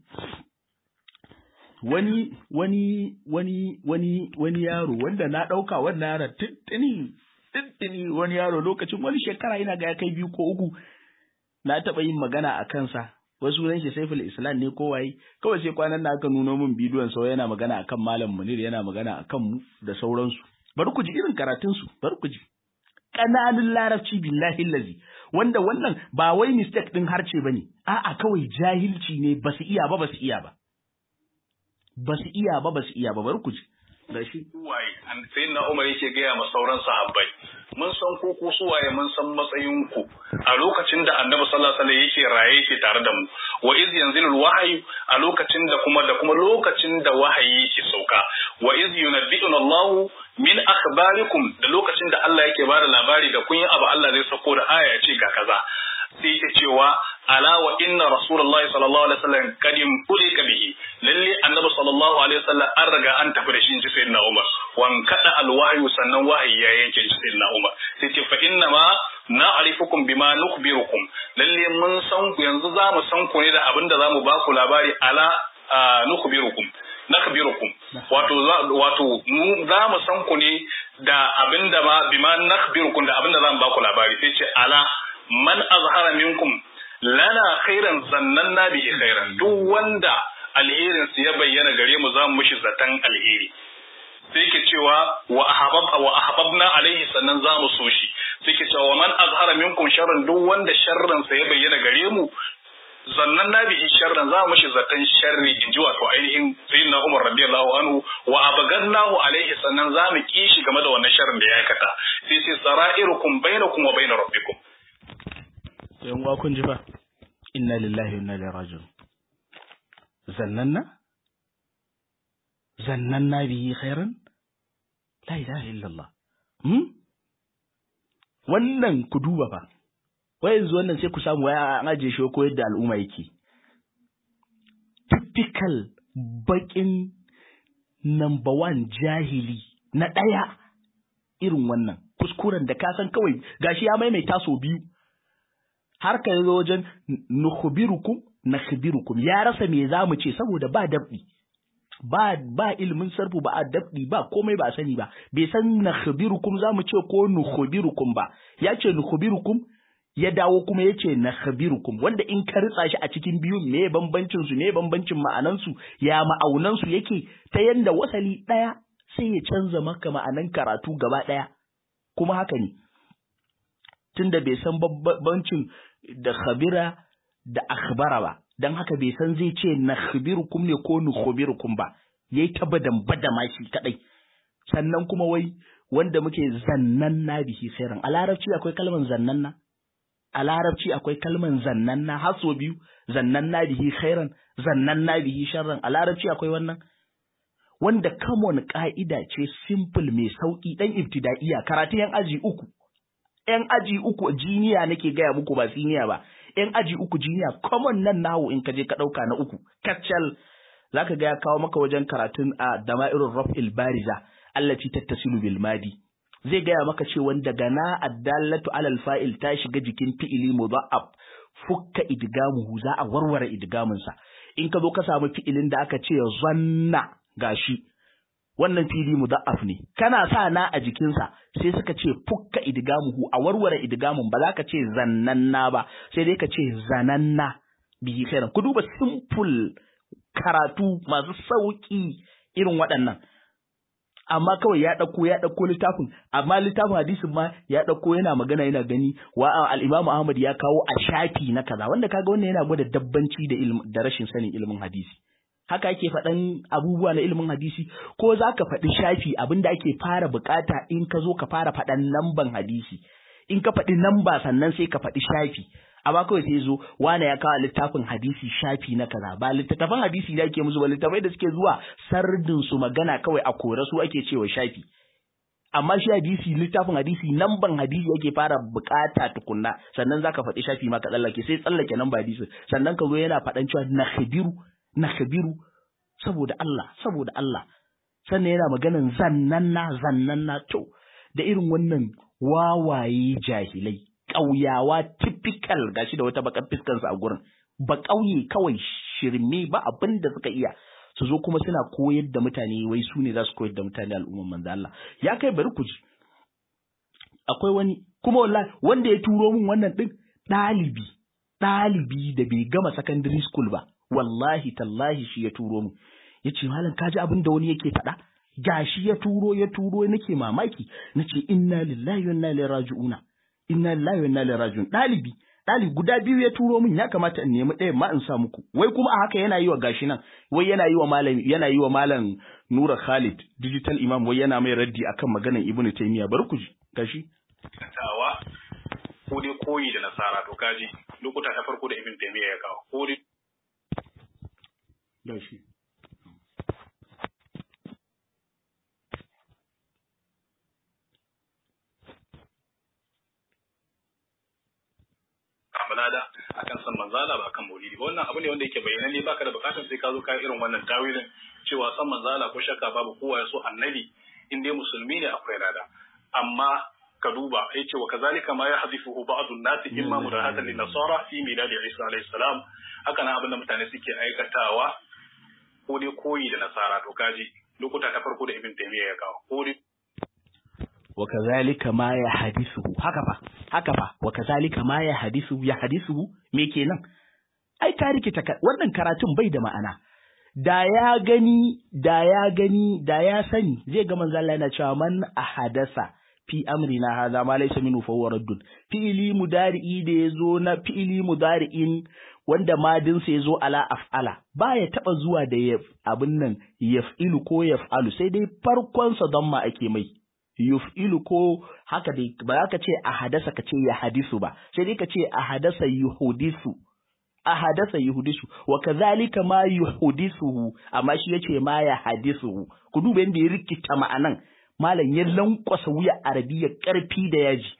wani wani wani wani wani yaro wanda na ɗauka wannan yaron tuntuni tuntuni wani yaro lokacin wani shekara yana ga ya kai biyu ko uku na taɓa yin magana a kansa wasu ran shi saiful islam ne ko waye kawai sai kwanan da aka nuno min bidiyon sau yana magana akan malam munir yana magana akan mu da sauransu bari ku ji irin karatun su bari ku ji kananun larabci billahi lazi wanda wannan ba wai mistake din harce bane a'a kawai jahilci ne ba su iya ba ba su iya ba ba su iya ba ba su iya ba bari ku ji da shi waye sai na Umar yake gaya ma sauran sahabbai mun san ku ku suwaye mun san matsayin ku a lokacin da Annabi sallallahu alaihi wasallam yake raye yake tare da mu wa iz yanzilul wahyu a lokacin da kuma da kuma lokacin da wahayi yake sauka wa iz yunabbi'una Allah min akhbarikum da lokacin da Allah yake bada labari da kun yi abu Allah zai sako da aya ya ce ga kaza sai ta cewa ala wa inna rasulullahi sallallahu alaihi wasallam kadim ulika bihi lalle annabi sallallahu alaihi wasallam an riga an tafi da shi in ji sayyidina Umar wan kada alwahyu sannan wahayi ya yanke shi sayyidina Umar sai ce fa inna ma na'rifukum bima nukhbirukum lalle mun san ku yanzu za mu san ku ne da abinda za mu ba ku labari ala nukhbirukum nakhbirukum wato wato mu za mu san ku ne da abinda ma bima nakhbirukum da abinda za mu ba ku labari sai ce ala man azhara minkum lana khairan zannanna bihi khairan duk wanda alherin su ya bayyana gare mu za mu mishi zatan alheri sai ke cewa wa ahbab wa ahbabna alaihi sannan za mu so shi sai ke cewa man azhara minkum sharran duk wanda sharran sa ya bayyana gare mu zannan na bihi sharran za mu mishi zatan sharri in ji wato ainihin sayyidina Umar radiyallahu anhu wa abagannahu alaihi sannan za mu kishi game da wannan sharrin da ya aikata sai sai sara'irukum bainakum wa bain rabbikum yan uwa kun ji ba inna lillahi wa inna ilaihi raji'un zannanna zannanna bihi khairan la ilaha illallah hmm wannan ku duba fa wai yanzu wannan sai ku samu waya an aje shi ko yadda al'umma yake typical bakin number one jahili na ɗaya irin wannan kuskuren da ka san kawai gashi ya maimaita sau biyu har ka zo wajen nukhbirukum nakhbirukum ya rasa me zamu ce saboda ba dabdi ba ba ilimin sarfu ba a dabdi ba komai ba sani ba bai san nakhbirukum zamu ce ko nukhbirukum ba ya ce nukhbirukum ya dawo kuma ya ce nakhbirukum wanda in ka ritsa shi a cikin biyun me bambancin su me bambancin ma'anan su ya ma'aunan su yake ta yanda wasali daya sai ya canza maka ma'anan karatu gaba daya kuma haka ne tunda bai san bambancin da khabira da akhbara ba dan haka bai san zai ce nakhbirukum ne ko nukhbirukum ba yayi ta badan badama shi kadai sannan kuma wai wanda muke zannan na bihi khairan a larabci akwai kalman zannan na a larabci akwai kalman zannan na haso biyu zannan na bihi khairan zannan na bihi sharran a larabci akwai wannan wanda common ka'ida ce simple mai sauki dan ibtidaiya karatu yan aji uku ‘yan aji uku jiniya nake gaya muku ba siniya ba, ‘yan aji uku jiniya common nan nawo in ka je ka ɗauka na uku, kacal za ka gaya kawo maka wajen karatun a dama'irin raf'il bariza, allaci tattasilu bil madi. Zai gaya maka ce wanda gana addallatu alal fa'il ta shiga jikin fi'ili mudha'af fukka idgamuhu za a warware idgamunsa. In ka zo ka samu fi'ilin da aka ce zanna gashi wannan fili mudha'af ne kana sa na a jikinsa sai suka ce fukka idgamuhu a warware idgamun ba za ka ce zannanna ba sai dai ka ce zananna bihi khairan ku duba simple karatu masu sauki irin waɗannan amma kawai ya ɗauko ya ɗauko littafin amma littafin hadisin ma ya ɗauko yana magana yana gani wa al-Imam Ahmad ya kawo a shafi na kaza wanda kaga wannan yana gwada dabbanci da da rashin sanin ilimin hadisi haka ake faɗan abubuwa na ilimin hadisi ko za ka faɗi shafi abinda ake fara bukata in ka zo ka fara faɗan lamban hadisi in ka faɗi namba sannan sai ka faɗi shafi amma kawai sai zo wane ya kawo littafin hadisi shafi na kaza ba littattafan hadisi da ake musu ba littattafai da suke zuwa sardin su magana kawai a kore su ake cewa shafi amma shi hadisi littafin hadisi namban hadisi ake fara bukata tukunna sannan zaka faɗi shafi ma ka tsallake sai tsallake namba hadisi sannan ka zo yana faɗan cewa na khabiru na khabiru saboda Allah saboda Allah sannan yana maganan zannanna zannanna to da irin wannan wawaye jahilai ƙauyawa typical gashi da wata bakar fiskansa a gurin ba ƙauye kawai shirme ba abin da suka iya su zo kuma suna koyar da mutane wai su ne za su koyar da mutane al'umman manzo Allah ya kai bari ku ji akwai wani kuma wallahi wanda ya turo min wannan din ɗalibi ɗalibi da bai gama secondary school ba wallahi tallahi shi ya turo min yace malam kaji abin da wani yake faɗa gashi ya turo ya turo nake mamaki nace inna lillahi wa inna ilaihi raji'una inna lillahi wa inna ilaihi raji'un dalibi dalibi guda biyu ya turo min ya kamata in nemi ɗayan ma in sa muku wai kuma a haka yana yi wa gashi nan wai yana yi wa malam yana yi wa malam Nura Khalid digital imam wai yana mai raddi akan maganar Ibn Taymiyyah bari ku ji gashi tawa ko dai koyi da nasara to kaji lokuta ta farko da Ibn Taymiyyah ya kawo ko dai gashi balada akan san manzala ba akan maulidi ba wannan abu ne wanda yake bayyana ne baka da bukatar sai ka zo ka irin wannan tawilin cewa san manzala ko shakka babu kowa ya so annabi in dai musulmi ne akwai lada amma ka duba yace wa kazalika ma yahdifuhu ba'd an-nas imma mudahatan lin nasara fi miladi isa alayhi salam haka nan abinda mutane suke aikatawa ko dai koyi da nasara to kaji lokuta ta farko da ibn taymiya ya kawo ko dai wa kazalika ma ya hadisuhu haka fa haka fa wa kazalika ma ya hadisuhu ya hadisuhu me kenan ai ka rikita wannan karatun bai da ma'ana da ya gani da ya gani da ya sani zai ga manzo Allah yana cewa man ahadasa fi amrina hadha ma laysa minhu fa huwa raddun fi'li mudari'i da yazo na fi'li mudari'in wanda madin sa yazo ala af'ala baya taba zuwa da abin nan yaf'ilu ko yaf'alu sai dai farkon sa don ma ake mai yuf'ilu ko haka dai ba za ka ce a hadasa ka ce ya hadisu ba sai dai ka ce a hadasa yuhudisu a hadasa yuhudisu wa kazalika ma yuhudisuhu amma shi yace ma ya hadisuhu ku duba yadda ya rikita ma'anan malam ya lankwasa wuya arabiya karfi da yaji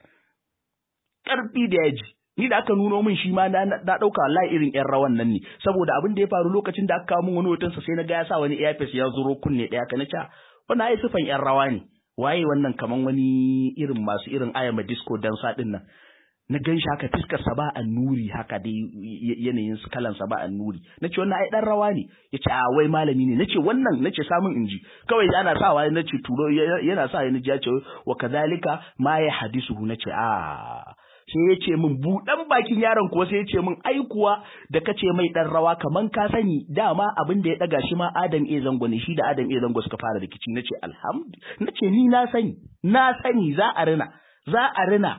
karfi da yaji ni da aka nuno min shi ma na dauka wallahi irin yan rawan nan ne saboda abin da ya faru lokacin da aka kawo min wani hoton sa sai na ga ya sa wani earpiece ya zuro kunne daya kana ca wannan ai sifan yan rawa ne waye wannan kaman wani irin masu irin ayama disco dansa din nan na gan shi haka fiskar sa ba annuri haka dai yanayin kalan sa ba annuri nace wannan ai dan rawa ne yace a wai malami ne nace wannan nace samun inji kawai ana sawa nace turo yana sa ni ji ya ce wa kadhalika ma ya hadisuhu nace a sai ya ce min buɗan bakin yaron kuwa sai ya ce min ai kuwa da kace mai dan rawa kaman ka sani dama abin da ya daga shi ma Adam E zango ne shi da Adam E zango suka fara rikici nace alhamdulillah nace ni na sani na sani za a rina za a rina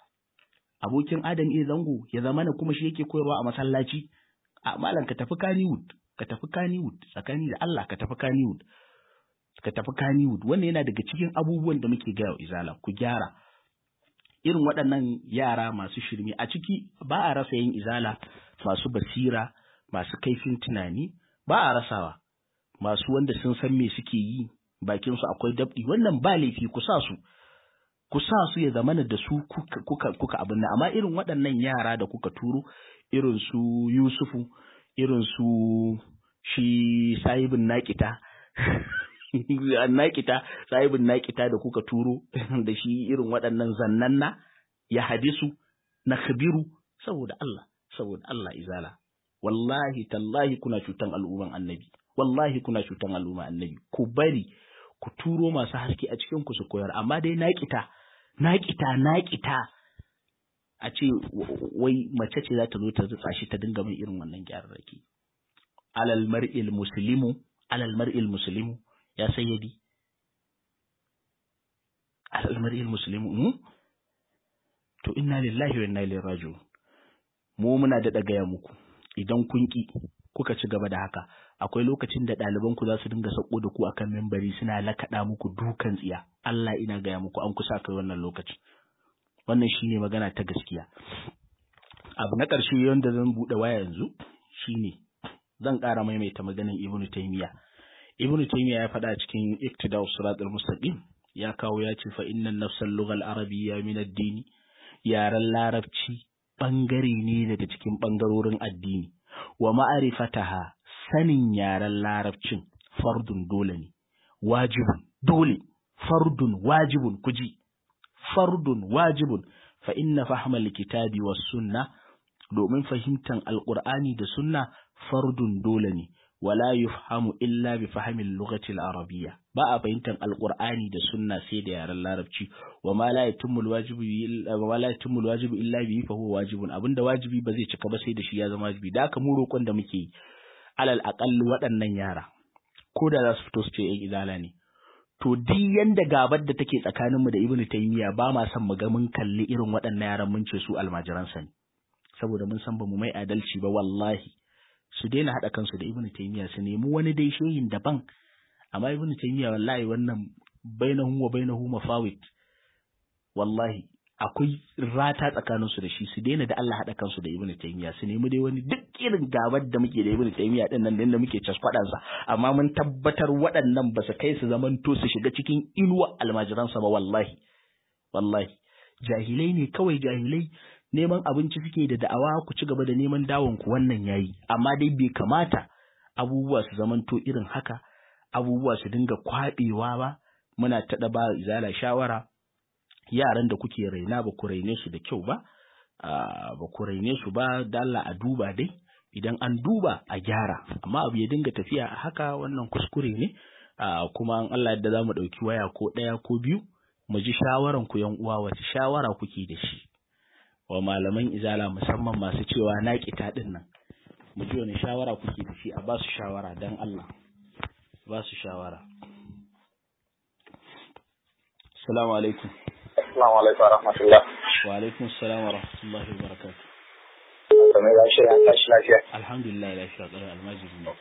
abokin Adam E zango ya zama na kuma shi yake koyarwa a masallaci a malam ka tafi Kannywood ka tafi Kannywood tsakani da Allah ka tafi Kannywood ka tafi Kannywood wannan yana daga cikin abubuwan da muke gaya wa izala ku gyara irin waɗannan yara masu shirme a ciki ba a rasa yin izala masu basira masu kaifin tunani ba a rasawa masu wanda sun san me suke yi bakin su akwai dabdi wannan ba laifi ku sa su ku sa su ya zamana da su kuka kuka, kuka abin nan amma irin waɗannan yara da kuka turo irin su Yusufu irin su shi sahibin naƙita naƙita sahibin naƙita da kuka turo da shi irin waɗannan zannanna ya hadisu na khabiru saboda Allah saboda Allah izala wallahi tallahi kuna cutan al'umman annabi wallahi kuna cutan al'umman annabi ku bari ku turo masu haske a cikin ku su koyar amma dai naƙita naƙita naƙita a ce wai mace ce za ta zo ta rutsa shi ta dinga mai irin wannan gyararraki alal mar'il muslimu alal mar'il muslimu ya sayyadi al'amari muslimu mu to inna lillahi wa inna ilaihi raji'un mu muna da gaya muku idan kun ki kuka ci gaba da haka akwai lokacin da ɗaliban ku za su dinga sako da ku akan membari suna lakaɗa muku dukan tsiya Allah ina gaya muku an kusa kai wannan lokacin wannan shine magana ta gaskiya abu na ƙarshe wanda zan buɗe waya yanzu shine zan ƙara maimaita maganin Ibn Taymiyyah Ibn Taymiyyah ya faɗa cikin Iqtida'us Siratal Mustaqim ya kawo ya ce fa innan nafsal lughal arabiyya min ad-din yaran larabci bangare ne daga cikin bangarorin addini wa ma'arifataha sanin yaren larabcin fardun dole ne wajibun dole fardun wajibun kuji fardun wajibun fa inna fahmal kitabi was sunna domin fahimtan alqur'ani da sunna fardun dole ne wala yufhamu illa bi fahmin lughati al-arabiyya ba a fahimtan alqur'ani da sunna sai da yaren larabci wa ma la yatimmu al-wajibu wa ma la yatimmu al-wajibu illa bi fa huwa wajibun abinda wajibi ba zai cika ba sai da shi ya zama wajibi da haka mu roƙon da muke yi alal aqall waɗannan yara ko da za su fito su ce yan izala ne to duk yanda gabar da take tsakaninmu da ibnu taymiya ba ma son mu ga mun kalli irin waɗannan yaran mun ce su almajiransa ne saboda mun san ba mu mai adalci ba wallahi su daina haɗa kansu da ibnu taymiya su nemi wani dai shehin daban amma ibnu taymiya wallahi wannan bainahum wa bainahu mafawit wallahi akwai rata tsakanin su da shi su daina da Allah haɗa kansu da ibnu taymiya su nemi dai wani duk irin gabar da muke da ibnu taymiya din nan da muke caskwadan sa amma mun tabbatar waɗannan ba su kai su zamanto su shiga cikin inuwa almajiransa ba wallahi wallahi jahilai ne kawai jahilai neman abinci suke da da'awa ku ci gaba da neman dawon ku wannan yayi amma dai bai kamata abubuwa su zamanto irin haka abubuwa su dinga kwabewa ba muna taɗa ba izala shawara yaran da kuke raina ba ku raine su da kyau ba ba ku raine su ba dalla a duba dai idan an duba a gyara amma abu ya dinga tafiya a haka wannan kuskure ne kuma an Allah yadda za mu ɗauki waya ko ɗaya ko biyu mu ji shawaran ku yan uwa wace shawara kuke da shi wa malaman izala musamman masu cewa na kita din nan mu ji wani shawara kuke da shi a ba su shawara dan Allah ba su shawara assalamu alaikum assalamu alaikum wa rahmatullah wa alaikum assalam wa rahmatullahi wa barakatuh kamar ya shirya an tashi lafiya alhamdulillah lafiya ƙarar almajiri ne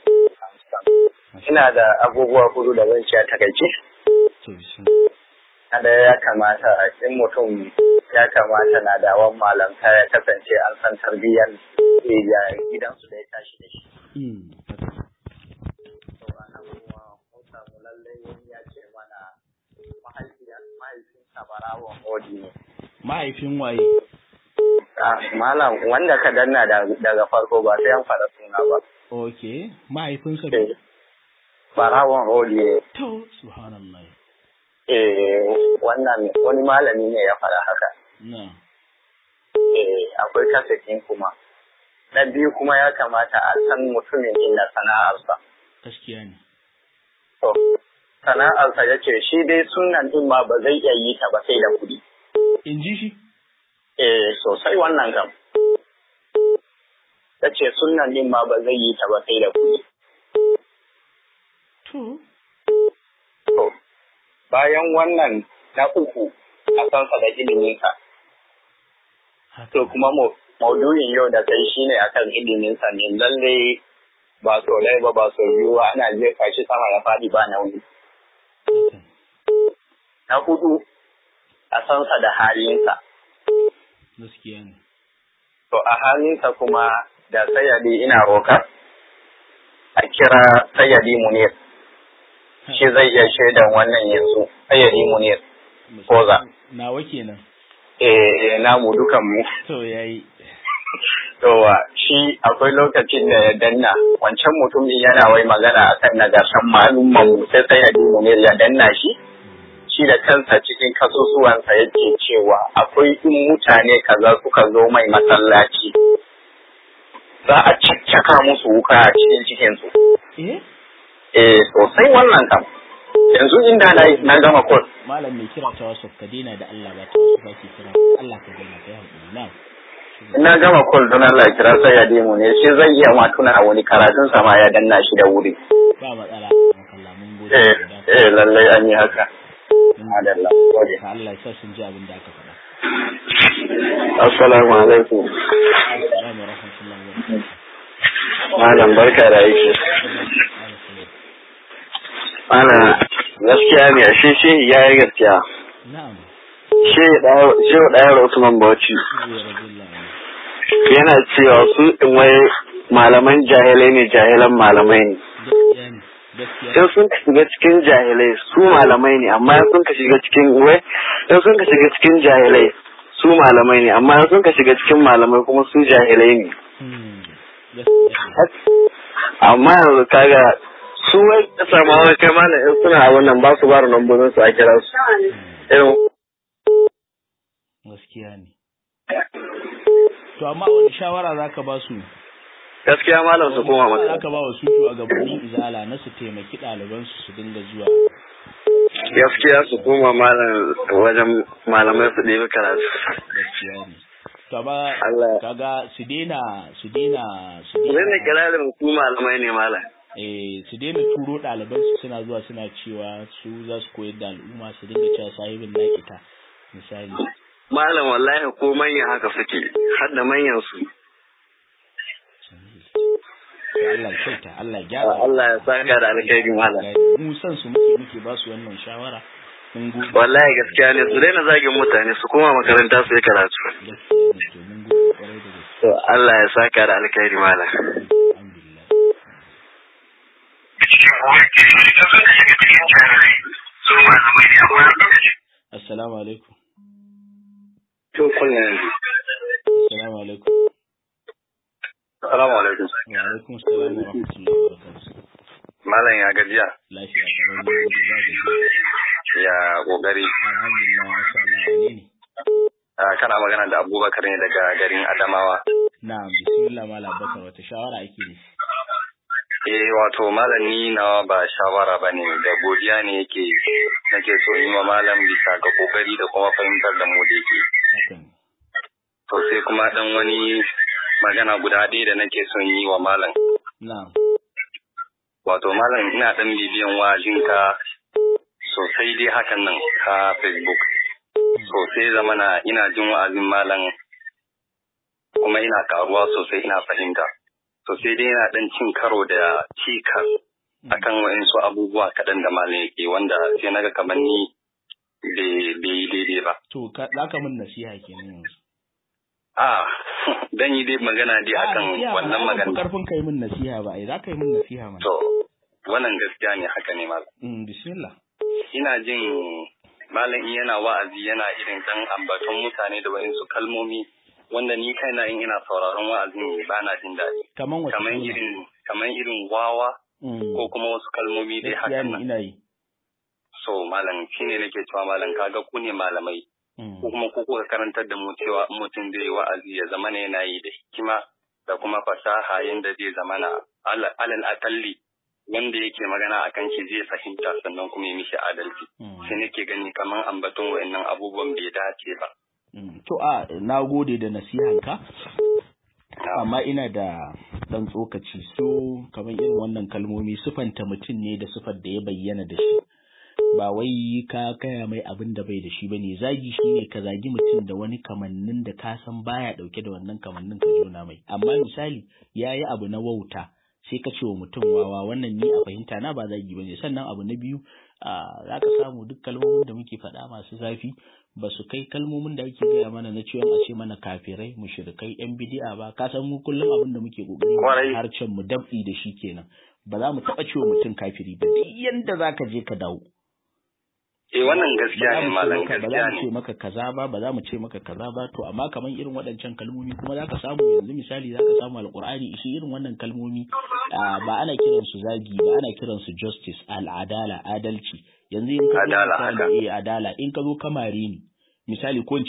ina da abubuwa hudu da zan ci a takaice to bismillah kada ya kamata in mutum ya kamata na dawon malamta ya kasance an san tarbiyyar ya gidansu da ya tashi da shi. Mm, haka. To a nan kuma mun samu lallai wani ya ce mana mahaifinsa barawon odi ne. mahaifin waye Ah, Malam wanda ka danna da- daga farko ba sai an faɗa suna ba. okay mahaifinsa Eh, Barawon odi ne. to subhanallah Eh, wannan wani malami ne ya faɗa haka. na Eh, akwai kasakin kuma. Na biyu kuma ya kamata a san mutumin inda sana'arsa. gaskiya ne To, sana'arsa ya ce shi dai sunan ɗin ma ba zai iya yi ta ba sai da kuɗi. in ji shi Eh, sosai wannan kam. Ya ce sunan ɗin ma ba zai yi ta ba sai da kuɗi. to To, bayan wannan na uku a sansa da iliminsa. haka To kuma mu maudu'in yau da kai shine akan iliminsa ne lalle ba so ɗaya ba ba so biyu ba ana jefa shi sama ya faɗi ba nauyi. haka Na hudu a sansa da halinsa. gaskiya ne To a halinsa kuma da sayadi ina roka a kira sayadi munir. Shi zai iya shaidan wannan yanzu sayadi munir. Koza. nawa kenan Eh, eh namu dukan mu. to yayi Towa shi akwai lokacin da ya danna wancan mutumin yana wai magana akan nagartan malumman mu sai sayadi munir ya danna shi. Shi da kansa cikin kasusuwansa yake cewa akwai in mutane kaza suka zo mai masallaci za a caccaka musu wuka a cikin cikinsu. eh Eh sosai wannan kam. Yanzu inda na, na gama kol. malam mai kira ta wasu ka daina da Allah ba ta wasu ba ke kira Allah ka daina ka yi haƙuri na In na gama kol don Allah ya kira sai ya demo ne shi zai iya ma tuna a wani karatun sama ya danna shi da wuri. ba matsala makalla mun gode Eh da eh lallai an yi haka. Adalla. Gode. ka Allah ya sa sun ji abin da aka faɗa Assalamu alaikum. assalamu rahmatullahi wa barakatuh Malam barka da aiki. Malam gaskiya ne ashe shi ya yi gaskiya. na'am Shi ɗayar Usman Bauchi ya rabbillah yana cewa su ɗin wai malaman jahilai ne jahilan malamai ne. gaskiya ne gaskiya in sun ka shiga cikin jahilai su malamai ne amma in sun ka shiga cikin wai in sun ka shiga cikin jahilai su malamai ne amma in sun ka shiga cikin malamai kuma su jahilai ne Hmm, gaskiya ne amma yanzu kaga su wai ka samu wani kai malam in suna abin nan ba su ba da lambobin su a kira su irin gaskiya ne to amma wani shawara zaka ba su gaskiya malam su koma za maka ka ba wa su shugabannin izala na su taimaki ɗalibansu su dinga zuwa gaskiya su koma malam wajen malamai su ɗebi karatu gaskiya ne to amma Allah kaga su daina su daina su zai ne daina kirarin su malamai ne malam eh su daina turo ɗalibansu suna zuwa suna cewa su za su koyar da al'umma su dinga cewa sahibin nakita misali malam wallahi ko manyan haka suke har da manyan su To Allah ya kyauta Allah ya gyara Allah ya saka da alkhairi malam mu san su muke muke ba su wannan shawara mun gode wallahi gaskiya ne su daina zagin mutane su koma makaranta su yi karatu gaskiya ne to mun gode kwarai da gaske to Allah ya saka da alkhairi malam alhamdulillah assalamu alaikum to kullum assalamu alaikum assalamu alaikum wa alaikum assalam wa rahmatullahi wa barakatuh malam ya gajiya lafiya kalau ne da za ga ya kokari alhamdulillah masha Allah wane ne Ah, kana magana da Abubakar ne daga garin Adamawa na'am bismillah malam bakar wata shawara ake da shi eh wato malam ni nawa ba shawara bane da godiya ne yake nake so in yi wa malam bisa ga kokari da kuma fahimtar da mu da yake haka ne to sai kuma dan wani magana guda ɗaya da nake son yi wa malam na'am wato malam ina dan bibiyan wa'azinka sosai dai hakan nan ka facebook sosai zamana ina jin wa'azin malam kuma ina karuwa sosai ina fahimta sosai dai yana dan cin karo da cikas akan wa'insu abubuwa kaɗan da malam yake wanda sai naga kamar ni bai bai yi daidai ba to ka za ka min nasiha kenan yanzu a dan yi dai magana dai akan nasiha wannan ba magana karfin kai min nasiha ba ai za ka yi min nasiha mana to wannan gaskiya ne haka ne malam mm bismillah ina jin malam in yana wa'azi yana irin dan ambaton mutane da wa'insu kalmomi wanda ni kaina in ina sauraron wa'azin ba na jin daɗi kaman wata kamar kalma? irin kamar irin wawa Mm. ko kuma wasu kalmomi dai gaskiya hakan ne nan ina yi so malam shine nake cewa malam kaga ku ne malamai Mm. ko kuma ku kuka karantar da mu cewa in mutum zai yi wa'azi ya zama ne yana yi da hikima da kuma fasaha yanda zai zama na alal alal akalli wanda yake magana akan shi zai fahimta sannan kuma ya mishi adalci Mm. sai nake gani kamar ambaton wa'annan abubuwan bai dace ba Mm. to a na gode da nasihanka amma ina da ɗan tsokaci so kamar irin wannan kalmomi sufanta mutum ne da sufar da ya bayyana da shi ba wai ka kaya mai abin da bai da shi bane zagi shine ka zagi mutum da wani kamannin da ka san baya dauke da wannan kamannin ka jona mai amma misali yayi abu na wauta sai ka ce wa mutum wawa wannan ni a fahimta na ba zagi bane sannan abu na biyu za ka samu duk kalmomin da muke faɗa masu zafi ba su kai kalmomin da ake gaya mana na cewa a ce mana kafirai mushrikai yan bidi'a ba ka san mu kullum abin da muke kokari harcen mu dab'i da shi kenan ba za mu taɓa cewa mutum kafiri ba duk yanda za ka je ka dawo Eh wannan gaskiya ne malam ba za gaskiya mu ce ne. maka kaza ba ba za mu ce maka kaza ba to amma kamar irin waɗancan kalmomi kuma za ka samu yanzu misali za ka samu alƙur'ani shi irin wannan kalmomi ah, ba ana kiran su zagi ba ana kiran su justice al'adala adalci yanzu in ka zo Adala, misali eh adala in ka zo kamare ni misali ko in ce